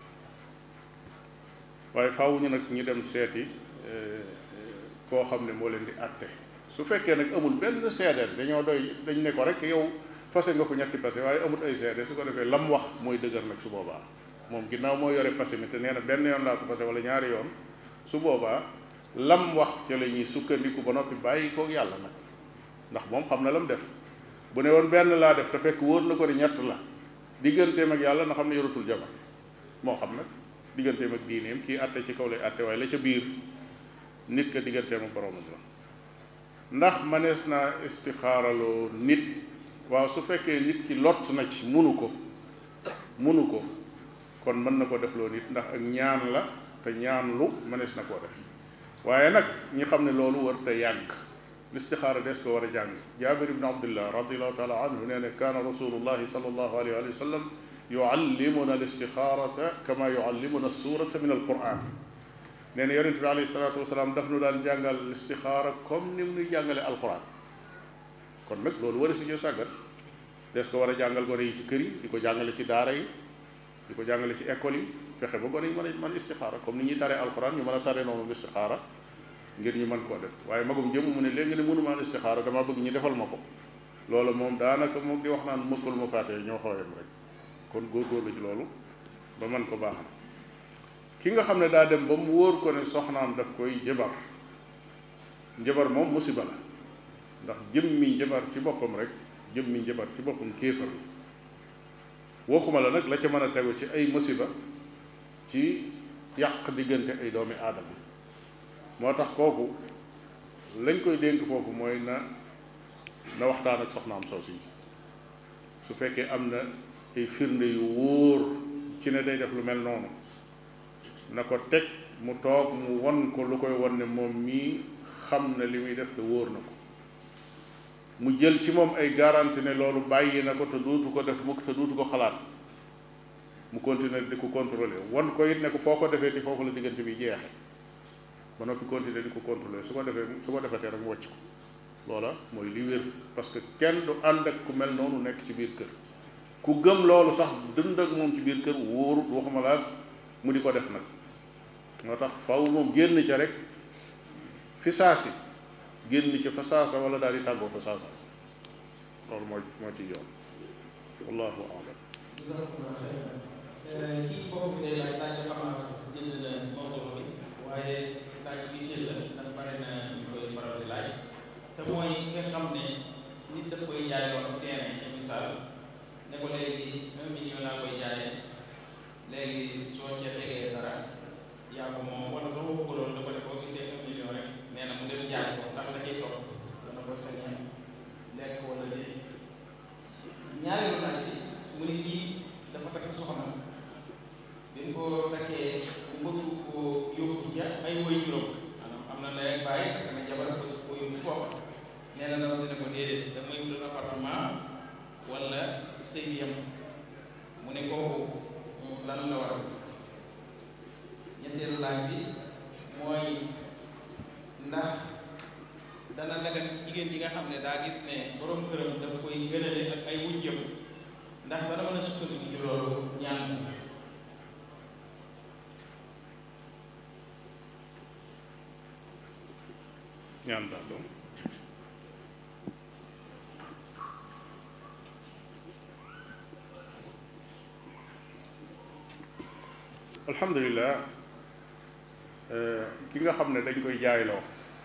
waaye faaw ñu nag ñu dem seeti koo xam ne moo leen di àtte su fekkee nag amul benn seedeel dañoo doy dañ ne ko rek yow fase nga ko ñetti passé waaye amut ay seede su ko defee lam wax mooy dëgër nag su boobaa moom ginnaaw moo yore passé mi te nee na benn yoon laa ko passé wala ñaari yoon su boobaa lam wax ca la ñuy sukkandiku ba noppi bàyyi koog yàlla nag ndax moom xam na lam def bu ne woon benn laa def te fekk wóor na ko ne ñett la digganteem ak yàlla na xam ne yoratul jabar moo xam nag digganteem ak diineem kii àtte ci kaw lay àtte waaye la ca biir nit ka digganteem ak boroomam la ndax manees naa istixaaraloo nit waaw su fekkee nit ki lott na ci munu ko munu ko kon mën na ko defloo nit ndax ak ñaan la te ñaan lu manees na koo def waaye nag ñi xam ne loolu war te yàgg listixaara des ko war a jàng jaabir ibn abdullah radiallahu taala anhu nee ne kaana rasulullahi sallallahu alayhi wa sallam yuallimuna listixaarata kama yuallimuna suurata min alquran nee na yonente bi alayhi salatu wasalaam daf nu daan jàngal listixaara comme ni mu nuy jàngale alquran kon nag loolu war a si sàggat des ko war a jàngal gone yi ci kër yi di ko jàngale ci daara yi di ko jàngale ci école yi fexe ba gone yi mën a mën istixaara comme ni ñuy taree alquran ñu mën a tare noonu listixaara ngir ñu mën koo def waaye magum jëm mu ne léegi ne mënumaa istixaara dama bëgg ñu defal ma ko loolu moom daanaka moom di wax naan mëkkul ma faatee ñoo xooyam rek kon góorgóorlu ci loolu ba mën ko baaxal ki nga xam ne daa dem ba mu wóor ko ne soxnaam daf koy jëbar njëbar moom musiba la ndax jëmmi njëbar ci boppam rek jëmmi njëbar ci boppam kéefar la waxuma la nag la ca mën a tegu ci ay musiba ci yàq diggante ay doomi aadama moo tax kooku lañ koy dénk foofu mooy na na waxtaan ak soxnaam soos yi su fekkee am na ay firnde yu wóor ci ne day def lu mel noonu na ko teg mu toog mu won ko lu koy won ne moom mii xam na li muy def te wóor na ko mu jël ci moom ay garanti ne loolu bàyyi na ko te duutu ko def mukk te duutu ko xalaat mu continuer di ko contrôler won ko it ne ko foo ko defee ti foofu la diggante bi jeexe ba noppi continuer di ko contrôler su ko defee su ko defatee rek mu wàcc ko loola mooy li wér parce que kenn du ànd ak ku mel noonu nekk ci biir kër ku gëm loolu sax dund ak moom ci biir kër wóorut waxuma laa mu di ko def nag moo tax faw moom génn ca rek fi saasi génn ca fa saasa wala daal di tàggoo fa saasa loolu moo moo ci yoon wallahu alam
kii boobu de laaj laaj nga xam naa jënd na mawduu bi waaye laaj bi jël la ndax bare na ñu koy faral di laaj te mooy nga xam ne nit daf koy jaay woon terrain ci misaal ne ko léegi un million laa koy jaayee léegi soo ca tegee dara yaa ko moom wala soo ko loolu da ko def boo gisee un million rek nee na mu dem jaay ko ndax da cay topp dana ko sañee lekk wala déet ñaareelu laaj bi mu ne kii dafa takk soxna bi mu ko takkee mu bëgg ko yóbbu ja ay woy juróom maanaam am na ndey ak bàyyi ak na jabar ko ko yóbbu foofa nee na ndaw si ne ko déedéet da may wutal appartement wala sëy bi yem mu ne kooku lan la war a def ñetteelu laaj bi mooy ndax dana dagal ci jigéen ji nga xam ne daa gis ne borom këram daf koy gënale ak ay wujjam ndax dana mën a sukkandiku ci loolu ñaan
ñaan daal doom alhamdulilah ki nga xam ne dañ koy jaayloo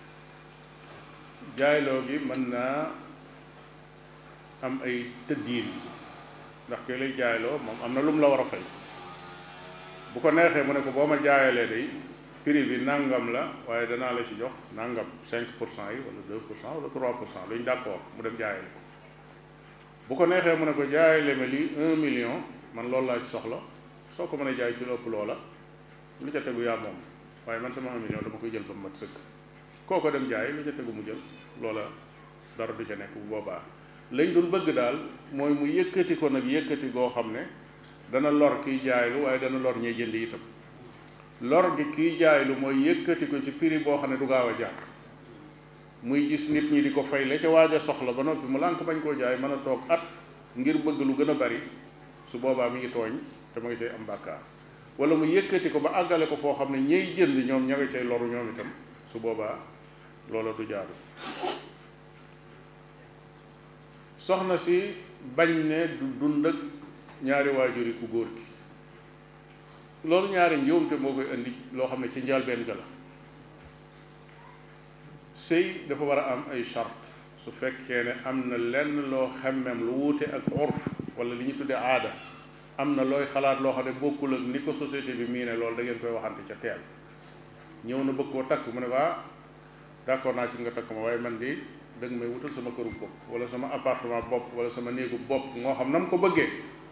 jaayloo gi mën naa am ay tëddiin ndax ki lay jaayloo moom am na lu mu la war a fay bu ko neexee mu ne ko boo ma jaayalee day prix bi nangam la waaye danaa la ci jox nangam 5 pour cent yi wala 2 pour cent wala 3 pour cent luñ d'accord mu dem jaayale ko bu ko neexee mu ne ko jaayale ma lii 1 million man loolu laa ci soxla soo ko mënee jaay ci lu ëpp loola lu ca tegu yaa moom waaye man sama 1 million dama koy jël ba mu mat sëkk kooko dem jaay lu ca tegu mu jël loola dara du ca nekk bu boobaa lañ dul bëgg daal mooy mu yëkkati ko nag yëkkati goo xam ne dana lor kiy jaaylu waaye dana lor ñey jënd itam lor gi kiy jaaylu mooy yëkkati ko ci prix boo xam ne du gaaw a jar muy gis nit ñi di ko fay la ca waaj a soxla ba noppi mu lànk bañ koo jaay mën a toog at ngir bëgg lu gën a bari su boobaa mi ngi tooñ te ma ngi cay am bàkkaar wala mu yëkkati ko ba àggale ko foo xam ne ñey jënd ñoom ña nga cay loru ñoom itam su boobaa loola du jaaru soxna si bañ ne du dund ak ñaari waajuri ku góor gi loolu ñaari njuumte moo koy indi loo xam ne ci njëlbéen ga la sëy dafa war a am ay charte su fekkee ne am na lenn loo xemmem lu wuute ak urf wala li ñu tuddee aada am na looy xalaat loo xam ne bokkul ak ni ko société bi mii ne loolu da ngeen koy waxante ca teel ñëw na bëgg koo takk mu ne ko ah d'accord naa ci nga takk ma waaye man di danga may wutal sama këru bopp wala sama appartement bopp wala sama néegu bopp moo xam na mu ko bëggee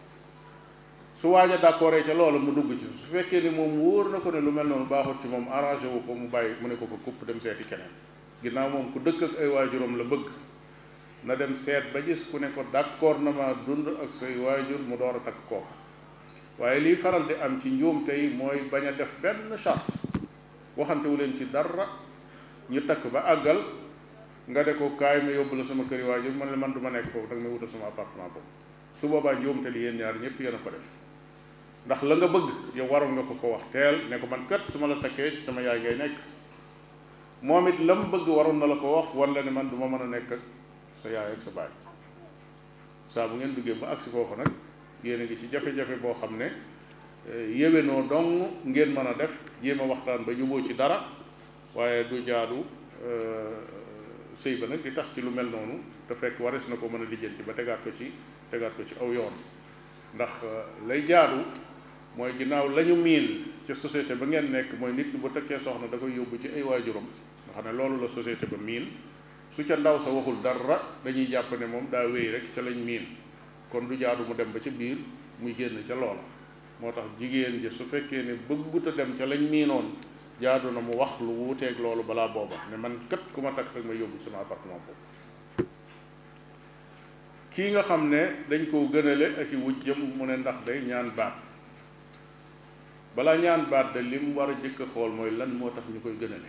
su waaj a d'accord ca loolu mu dugg ci su fekkee ni moom wóor na ko ne lu mel noonu baaxut ci moom arrangé wu ko mu bàyyi mu ne ko ko kupp dem seeti keneen ginnaaw moom ku dëkk ak ay waajuram la bëgg na dem seet ba gis ku ne ko d'accord na ma dund ak say waajur mu door a takk kooka waaye liy faral di am ci njuum tey mooy bañ a def benn charte waxante wu leen ci dara ñu takk ba àggal nga de ko kaay ma yóbbu la sama këri waajur man la man du ma nekk foofu danga may wutal sama appartement boobu su boobaa njuumte li yéen ñaar ñëpp yéen a ko def ndax la nga bëgg yow waroon nga ko ko wax teel ne ko man kat su ma la takkee sama yaay ngay nekk moom it la mu bëgg waroon na la ko wax wan la ne man du ma mën a nekk ak sa yaay ak sa baay saa bu ngeen duggee ba agsi foofu nag yéen a ngi ci jafe-jafe boo xam ne yéwénoo dong ngeen mën a def jéem a waxtaan ba juboo ci dara waaye du jaadu sëy ba nag di tas ci lu mel noonu te fekk waris na ko mën a lijjanti ba tegaat ko ci tegaat ko ci aw yoon ndax lay jaadu mooy ginnaaw la ñu miin ci société ba ngeen nekk mooy nit ki bu tekkee soxna da koy yóbbu ci ay waajuram nga xam ne loolu la société ba miin su ca ndaw sa waxul dara dañuy jàpp ne moom daa wéy rek ca lañ miin kon du jaadu mu dem ba ca biir muy génn ca loola moo tax jigéen ji su fekkee ne bëggut a dem ca lañ miinoon jaadu na mu wax lu wuuteeg loolu balaa booba ne man kat ku ma takk rek ma yóbbu sama appartement boobu kii nga xam ne dañ koo gënale ak i wuj jëm mu ne ndax day ñaan baat balaa ñaan baat de li mu war a jëkk a xool mooy lan moo tax ñu koy gënale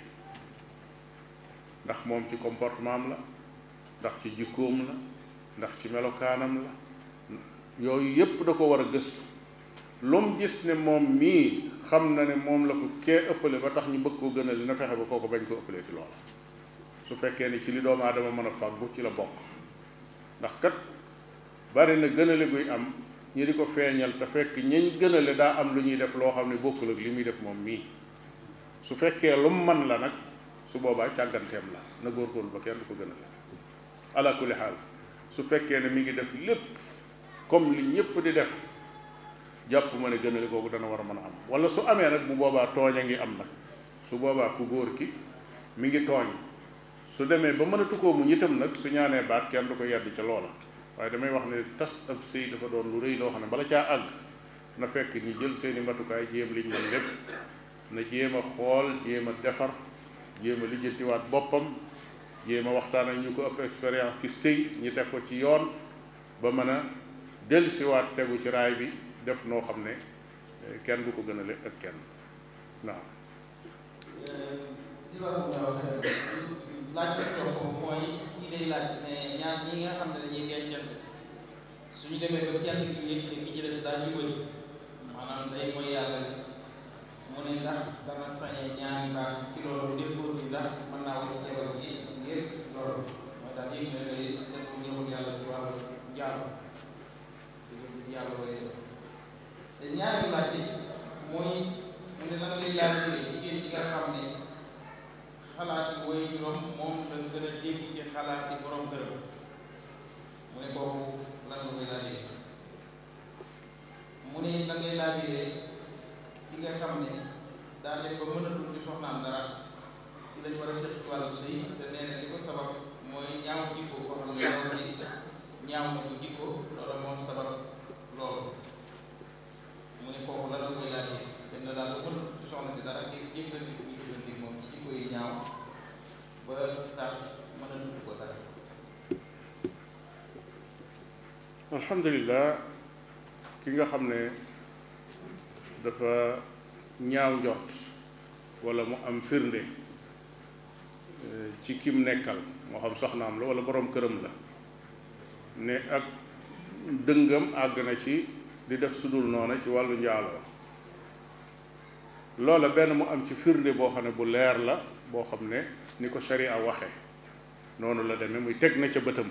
ndax moom ci comportement am la ndax ci jikkoom la ndax ci melokaanam la yooyu yépp da ko war a gëstu lu mu gis ne moom mii xam na ne moom la ko kee ëppale ba tax ñu bëgg koo gënale na fexe ba kooku bañ ko ëppalee ci loola su fekkee ne ci li doomu aadama mën a fàggu ci la bokk ndax kat bari na gënale guy am ñi di ko feeñal te fekk ñañ gënale daa am lu ñuy def loo xam ne bokkul ak li muy def moom mii su fekkee lu mu man la nag su boobaa càgganteem la na góorgóorlu ba kenn du ko gënale ala kulli xaal su fekkee ne mi ngi def lépp comme li ñëpp di def jàpp ma ne gënale googu dana war a mën a am wala su amee nag bu boobaa tooñ a ngi am nag su boobaa ku góor ki mi ngi tooñ su demee ba mënatu koo mu ñitam nag su ñaanee baat kenn du ko yedd ca loola waaye damay wax ne tas ab sëy dafa doon lu rëy loo xam ne bala caa àgg na fekk ñu jël seeni matukaay jéem liñ mën lépp na jéem a xool jéem a defar jéem a lijjantiwaat boppam jéem a waxtaan ak ñu ko ëpp expérience ci sëy ñu teg ko ci yoon ba mën a dellusiwaat tegu ci raay bi def noo xam ne kenn du ko gënale ak kenn waaw
si wàllu ñaaw laaj bi topp mooy ñi lay laaj ne ñaar ñi nga xam ne dañuy dencante suñu demee ba kenn ki yëg ne ki ci des daa ñu bëri maanaam day mooy yàlla mu ne ndax dana sañee ñaari baat ci loolu déggoo bi ndax mën naa wax jabar ji ngir loolu mooy daal yëg ne day def ngërëm yàlla ci wàllu jàll yàlla way te ñaari laaj yi mooy mu ne lan lay laaj jigéen ji nga xam ne xalaat yi woy juróom moom la gën a dégg ci xalaat yi borom këram mu ne kooku lan nga koy laajee mu ne lan ngay laajee ki nga xam ne daa dem ba mënatul ci soxnaam dara ci lañ war a seet ci wàllu sëy te nee na li ko sabab mooy ñaaw jikko koo xam ne ñaaw si ñaaw na ko jikko loolu moo sabab loolu mu ne kooku lan la koy laajee dem na daal ba mënatul ci soxna si dara di jëfandikoo ñu jëfandikoo moom ci jikko yi ñaaw ba tax mënatul ko dara
alhamdulilah ki nga xam ne dafa ñaaw njort wala mu am firnde ci kim nekkal moo xam soxnaam la wala boroom këram la ne ak dëngam àgg na ci di def sudul noona ci wàllu njaaloo loola benn mu am ci firnde boo xam ne bu leer la boo xam ne ni ko sharia waxe noonu la demee muy teg na ca bëtam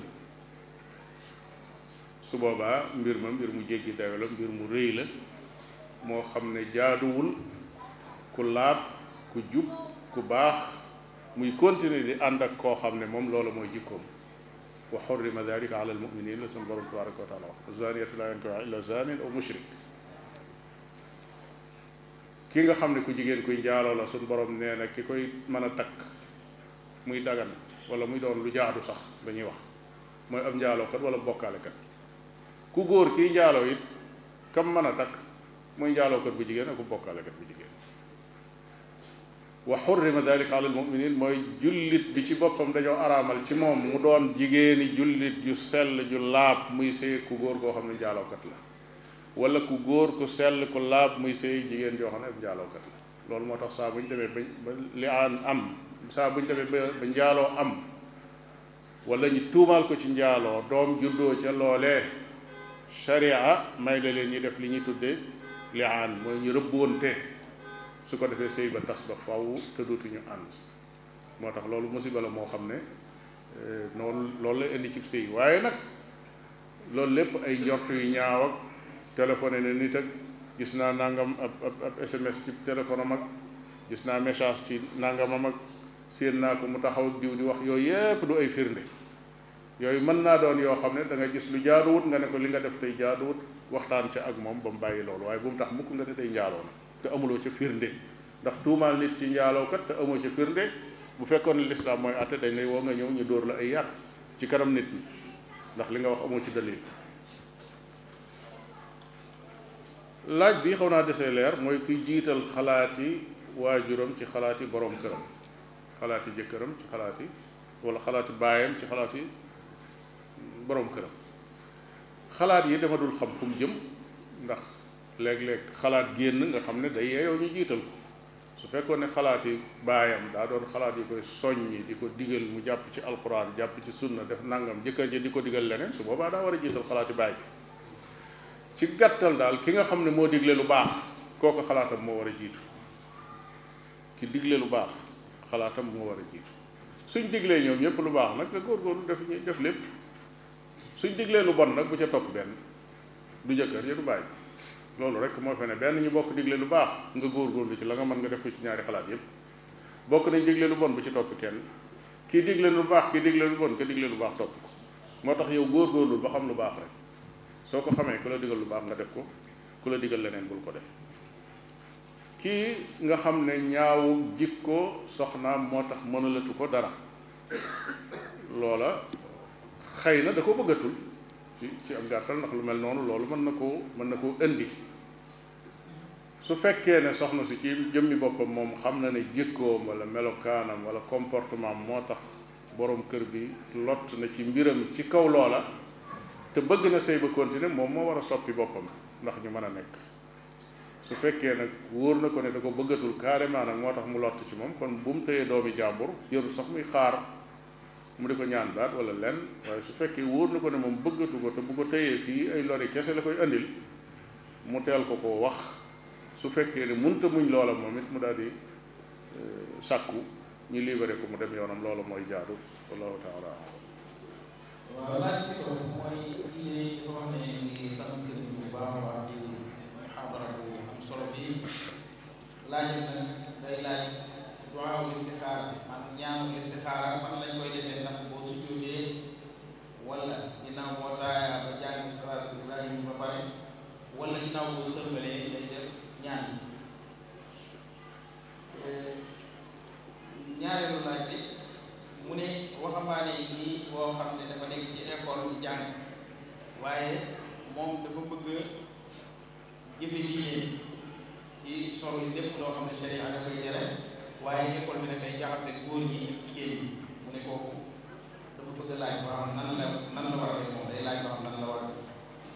su boobaa mbir ma mbir mu jéggi dayo la mbir mu rëy la moo xam ne jaaduwul ku laab ku jub ku baax muy continuer di ànd ak koo xam ne moom loola mooy jikkoom wa xurrima dalika ala almuminin la sunu borom tabaraka wa taala wax zaniyatu la yankihuha illa zanin aw mushrik ki nga xam ne ku jigéen kuy njaaloo la sunu borom nee na ki koy mën a takk muy dagan wala muy doon lu jaadu sax dañuy wax mooy ab njaalookat wala bokkaalekat ku góor kii njaaloo it kam mën a takk muy njaalookat bu jigéen ak ku bokkaalekat bu jigéen wa xurrima dalika ala almuminin mooy jullit bi ci boppam dañoo araamal ci moom mu doon jigéeni jullit ju sell ju laab muy sëy ku góor koo xam ne njaalookat la wala ku góor ku sell ku laab muy sëy jigéen joo xam ne ab njaalookat la loolu moo tax saa bu ñu demee ba ba li aan am saa bu ñu demee ba ba njaaloo am wala ñu tuumaal ko ci njaaloo doom juddoo ca loolee sharia may la leen ñi def li ñuy tuddee li aan mooy ñu rëbboonte su ko defee sëy ba tas ba faw te dootuñu ànd moo tax loolu musiba la moo xam ne noonu loolu la indi ci sëy waaye nag loolu lépp ay njort yu ñaaw ak téléphoné ne nit ak gis naa nangam ab ab ab SMS ci téléphone am ak gis naa message ci nangamam ak séen naa ko mu taxaw ak diw di wax yooyu yépp du ay firnde yooyu mën naa doon yoo xam ne da nga gis lu jaaduwut nga ne ko li nga def tey jaaduwut waxtaan ca ak moom ba mu bàyyi loolu waaye bu mu tax mukk nga ne tey njaaloo na te amuloo ca firnde ndax tuumaal nit ci njaalookat te amoo ca firnde bu fekkoon ne lislaam mooy àtte dañ lay woo nga ñëw ñu dóor la ay yar ci kanam nit ñi ndax li nga wax amoo ci dalil laaj bi xaw naa desee leer mooy kuy jiital xalaati waajuram ci xalaati borom këram xalaati jëkkëram ci xalaati wala xalaati baayam ci xalaati borom këram xalaat yi dama dul xam fu mu jëm ndax léeg-léeg xalaat génn nga xam ne day yeeyoo ñu jiital ko su fekkoon ne xalaat yi baayam daa doon xalaat yi koy soññi di ko digal mu jàpp ci alxuraan jàpp ci sunna def nangam jëkkër ji di ko digal leneen su boobaa daa war a jiital xalaati baay bi ci gàttal daal ki nga xam ne moo digle lu baax kooku xalaatam moo war a jiitu ki digle lu baax xalaatam moo war a jiitu suñ diglee ñoom ñëpp lu baax nag nga góorgóorlu def def lépp suñ diglee lu bon nag bu ca topp benn du jëkkër ya du bàyyi loolu rek moo fe ne benn ñu bokk digle lu baax nga góorgóorlu ci la nga mën nga def ko ci ñaari xalaat yépp bokk nañ digle lu bon bu ci topp kenn kii digle lu baax kii digle lu bon ka digle lu baax topp ko moo tax yow góorgóorlu ba xam lu baax rek soo ko xamee ku la digal lu baax nga def ko ku la digal leneen bul ko def kii nga xam ne ñaawu jikko soxnaam moo tax mënalatu ko dara loola xëy na da ko bëggatul ci ci am gàttal ndax lu mel noonu loolu mën na koo mën na koo indi su fekkee ne soxna si ci jëmmi boppam moom xam na ne jikkoom wala melokaanam wala comportement moo tax borom kër bi lott na ci mbiram ci kaw loola te bëgg na sëy ba continuer moom moo war a soppi boppam ndax ñu mën a nekk su fekkee nag wóor na ko ne da ko bëggatul carrément nag moo tax mu lott ci moom kon bu mu téyee doomi jàmbur jërul sax muy xaar mu di ko ñaan baat wala lenn waaye su fekkee wóor na ko ne moom bëggatu ko te bu ko téyee fii ay lori kese la koy andil mu teel ko ko wax su fekkee ne munta muñ loola moom it mu daal di sàkku ñu libéré ko mu dem yoonam loola mooy jaadu wallahu taala
waaw laaj bi ko mooy lii dafa wax ne ngi sant sëriñ bu baax a baax ci muhaadara bu am solo bi laaj nag day laaj duwaawu listixaara maanaam ñaanu listixaara fan lañ koy defee ndax boo sujjóotee wala ginnaaw boo taayaa ba jàng salaatu ibrahim ba pare wala ginnaaw boo sëlmalee day def ñaan ñaareelu laaj bi mu ne waxambaane yi nii boo xam ne dafa nekk ci école di jàng waaye moom dafa bëgg jëfe diine ci solo yi lépp loo xam ne sharia da koy tere waaye école bi nag day jaxase góor ñi ak jigéen ñi mu ne kooku dafa bëgg laaj boo xam nan la nan la war a def moom day laaj boo xam nan la war a def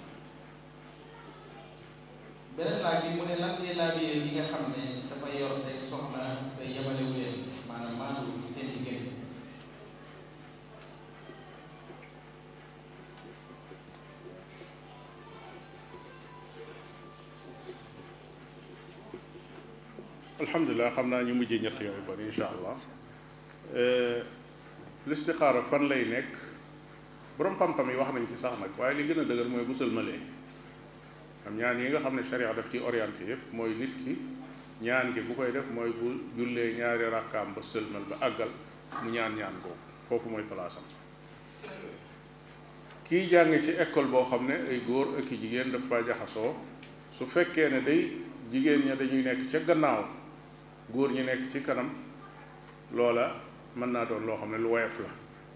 beneen laaj bi mu ne lan ngay laajee li nga xam ne dafa yor day soxla day yemalewu leen maanaam maandu ci seen diggante
alhamdulilah xam naa ñu mujjee ñett yooyu bari insha allah listixaara fan lay nekk boroom xam-xam yi wax nañ ci sax nag waaye li gën a dëgër mooy bu sëlmalee am ñaan yi nga xam ne sharia daf ci orienté yëpp mooy nit ki ñaan gi bu koy def mooy bu jullee ñaari rakkaam ba sëlmal ba àggal mu ñaan ñaan googu foofu mooy palaasam kii jàng ci école boo xam ne ay góor ak i jigéen dafa jaxasoo su fekkee ne day jigéen ña dañuy nekk ca gannaaw góor ñi nekk ci kanam loola mën naa doon loo xam ne lu woyof la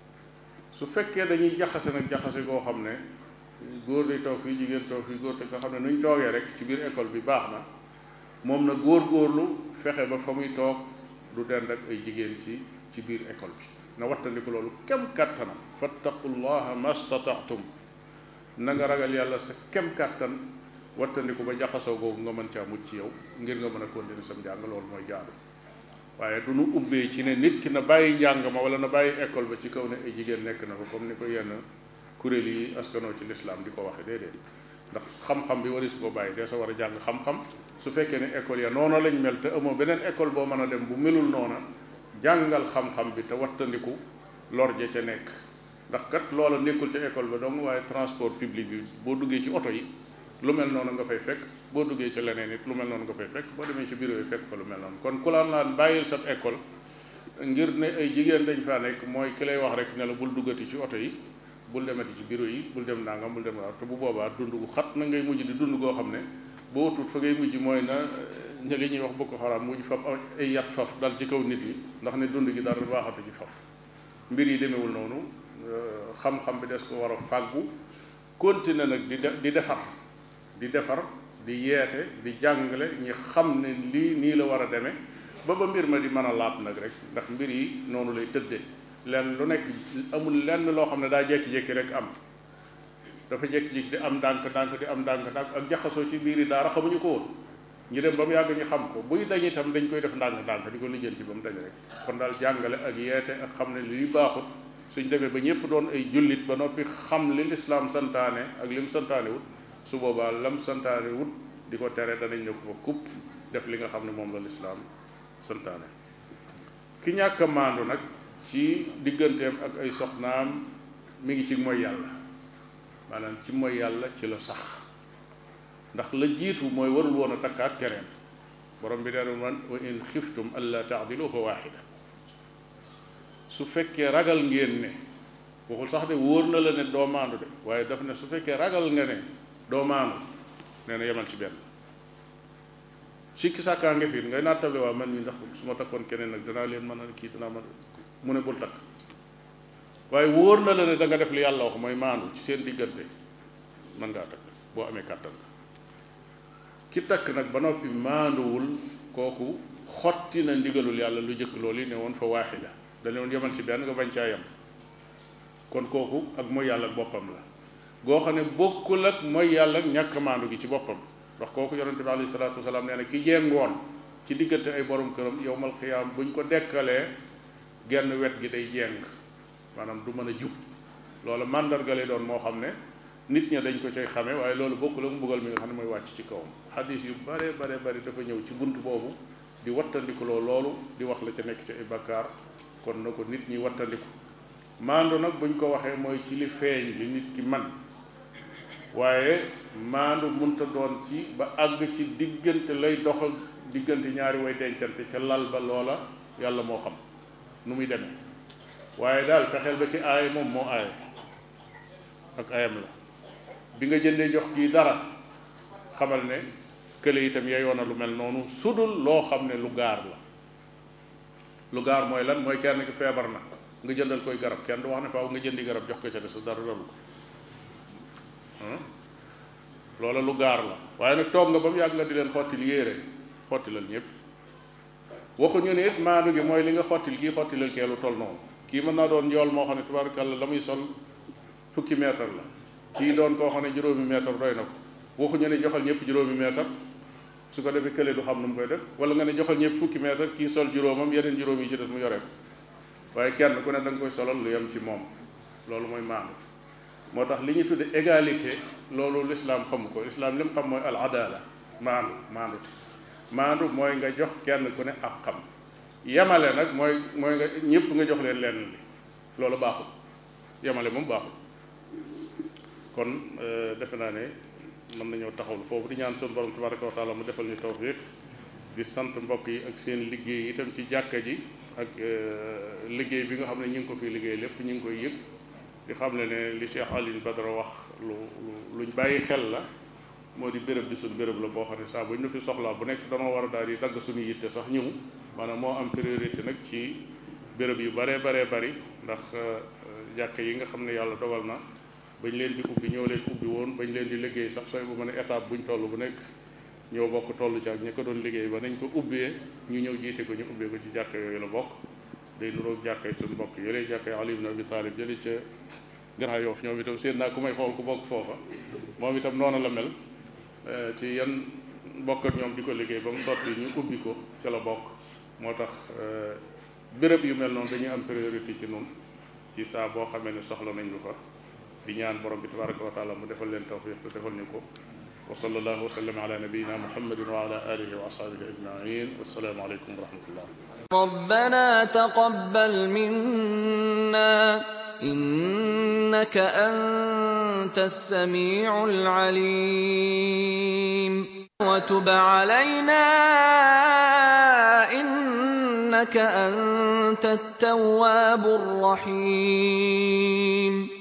su fekkee dañuy jaxase nag jaxase goo xam ne góor day toog fii jigéen toog fii góor te nga xam ne nu ñu toogee rek ci biir école bi baax na moom na góor góorlu fexe ba fa muy toog du dend ak ay jigéen ci ci biir école bi na wattandiku loolu kem kàttanam fattaqullaha mastataatum na nga ragal yàlla sa kem kàttan wattandiku ba jaxasoo googu nga mën caa mucc ci yow ngir nga mën a continuer sam njàng loolu mooy jaadu waaye du nu ubbee ci ne nit ki na bàyyi njàng ma wala na bàyyi école ba ci kaw ne ay jigéen nekk na ko comme ni ko yenn kuréel yi askanoo ci lislaam di ko waxe déedéet ndax xam-xam bi wari su ko bàyyi dee sa war a jàng xam-xam su fekkee ne école ya noona lañ mel te amoo beneen école boo mën a dem bu melul noona jàngal xam-xam bi te wattandiku lor ja ca nekk ndax kat loola nekkul ca école ba dong waaye transport public bi boo duggee ci oto yi lu mel noonu nga fay fekk boo duggee ci leneen it lu mel noonu nga fay fekk boo demee ci bureau yi fekk fa lu mel noonu kon ku la naan bàyyil sa école ngir ne ay jigéen dañ faa nekk mooy ki lay wax rek ne la bul duggati ci oto yi bul demati ci bureau yi bul dem nangam bul dem te bu boobaa dund gu xat na ngay mujj di dund goo xam ne boo tut fa ngay mujj mooy na ña li ñuy wax bokk xaraam mujj faf ay yat faf dal ci kaw nit ñi ndax ne dund gi dara baaxatu ci faf mbir yi demewul noonu xam-xam bi des ko war a fàggu continuer nag di di defar di defar di yeete di jàngale ñi xam ne lii nii la war a demee ba ba mbir ma di mën a laab nag rek ndax mbir yi noonu lay tëddee lenn lu nekk amul lenn loo xam ne daa jékki-jékki rek am dafa jékki-jékki di am ndànk-ndànk di am ndànk-ndànk ak jaxasoo ci biir yi daara xamuñu ko woon ñu dem ba mu yàgg ñu xam ko buy dañ itam dañ koy def ndànk-ndànk di ko lijjanti ba mu dañ rek kon daal jàngale ak yeete ak xam ne lii baaxut suñ demee ba ñëpp doon ay jullit ba noppi xam li lislaam santaane ak lim santaane wut su boobaa lam santaane wut di ko tere danañ ne ko kupp def li nga xam ne moom la lislaam santaane ki ñàkk a maandu nag ci digganteem ak ay soxnaam mi ngi ci mooy yàlla maanaam ci mooy yàlla ci la sax ndax la jiitu mooy warul woon a takkaat keneen borom bi dee man wa in xiftum alla taadilu fa waaxida su fekkee ragal ngeen ne waxul sax de wóor na la ne doo maandu de waaye daf ne su fekkee ragal nga ne doo maandu nee na yemal ci benn sikki sàkkaa nga fi ngay nattable waa man mi ndax su ma takkoon keneen nag danaa leen mën a kii danaa mën mu ne bul takk waaye wóor na la ne da nga def li yàlla wax mooy maandu ci seen diggante mën ngaa takk boo amee kàttan ki takk nag ba noppi maanduwul kooku xotti na ndigalul yàlla lu jëkk loolu yi ne woon fa waaxida dañu woon yemal ci benn nga bañ caa yem kon kooku ak mooy yàlla boppam la goo xam ne bokkul ak mooy yàlla ñàkk maandu gi ci boppam ndax kooku yonente bi alayhi salaatu wasalaam nee na ki jéngoon ci diggante ay borom këram yowmal qiyaam buñ ko dekkalee genn wet gi day jéng maanaam du mën a jub loolu màndarga lay doon moo xam ne nit ña dañ ko cay xame waaye loolu bokkul ak mbugal mi nga xam ne mooy wàcc ci kawam xadis yu bare bare bari dafa ñëw ci bunt boobu di wattandikuloo loolu di wax la ca nekk ci ay bakkaar kon na ko nit ñi wattandiku maandu nag buñ ko waxee mooy ci li feeñ li nit ki man waaye maandu munta doon ci ba àgg ci diggante lay doxal diggante ñaari way dencante ca lal ba loola yàlla moo xam nu muy demee waaye daal fexeel ba ki aay moom moo aay ak ayam la bi nga jëndee jox kii dara xamal ne kële itam yeyoon na lu mel noonu sudul loo xam ne lu gaar la lu gaar mooy lan mooy kenn ki feebar na nga jëndal koy garab kenn du wax ne faaw nga jëndi garab jox ko ca des sa dara dalu ko loola lu gaar la waaye nag toog nga ba mu yàgg nga di leen xottil yéere xottilal ñëpp waxuñu ne it maandu gi mooy li nga xottil kii xottilal kee lu toll noonu kii mën naa doon njool moo xam ne tubaarkàlla la muy sol fukki mètre la kii doon koo xam ne juróomi mètre doy na ko waxuñu ne joxal ñëpp juróomi mètre su ko defee kële du xam nu mu koy def wala nga ne joxal ñëpp fukki mètre kii sol juróomam yeneen juróom yi ci des mu yore ko waaye kenn ku ne da nga koy solal lu yem ci moom loolu mooy maandu moo tax li ñu tudde égalité loolu lislaam xamu ko lislaam li mu xam mooy al adala maandu maandu maandu mooy nga jox kenn ku ne ak xam yemale nag mooy mooy nga ñëpp nga jox leen lenn li loolu baaxul yemale moom baaxul kon defe naa ne mën nañoo taxawlu foofu di ñaan suñu borom tabaraka wa taala mu defal ñu tawfiq di sant mbokk yi ak seen liggéey itam ci jàkka ji ak liggéey bi nga xam ne ñu ngi ko fi liggéey lépp ñu ngi koy yëg di xam ne ne li Cheikh Alioune Badara wax lu lu luñ bàyyi xel la moo di béréb bi suñu béréb la boo xam ne saa bu ñu fi soxlaa bu nekk danoo war a daal di dagg suñu yitte sax ñëw maanaam moo am priorité nag ci béréb yu baree baree bari ndax jàkka yi nga xam ne yàlla dogal na bañ leen di ubbi ñoo leen ubbi woon bañ leen di liggéey sax sooy bu mën a étape buñ toll bu nekk ñoo bokk toll ci ak ñi ko doon liggéey ba nañ ko ubbee ñu ñëw jiite ko ñu ubbee ko ci jàkka yooyu la bokk day nuroog jàkkay suñu mbokk yële jàkkay Ali ibn Abi Talib jële ca Grand Yoff ñoom itam seen naa ku may xool ku bokk foofa moom itam noonu la mel ci yan bokk ak ñoom di ko liggéey ba mu sotti ñu ubbi ko ca la bokk moo tax béréb yu mel noonu dañuy am priorité ci noonu ci saa boo xamee ne soxla nañ lu fa di ñaan borom bi tabaraka wa taala mu defal leen tawfiq te defal ñu ko wa sallallahu wa sallam ala nabiyina muhammadin wa ala alihi wa ashabihi ajmain wassalaamu aleykum wa rahmatullah
ربنا تقبل منا إنك أنت السميع العليم وتب علينا إنك أنت التواب الرحيم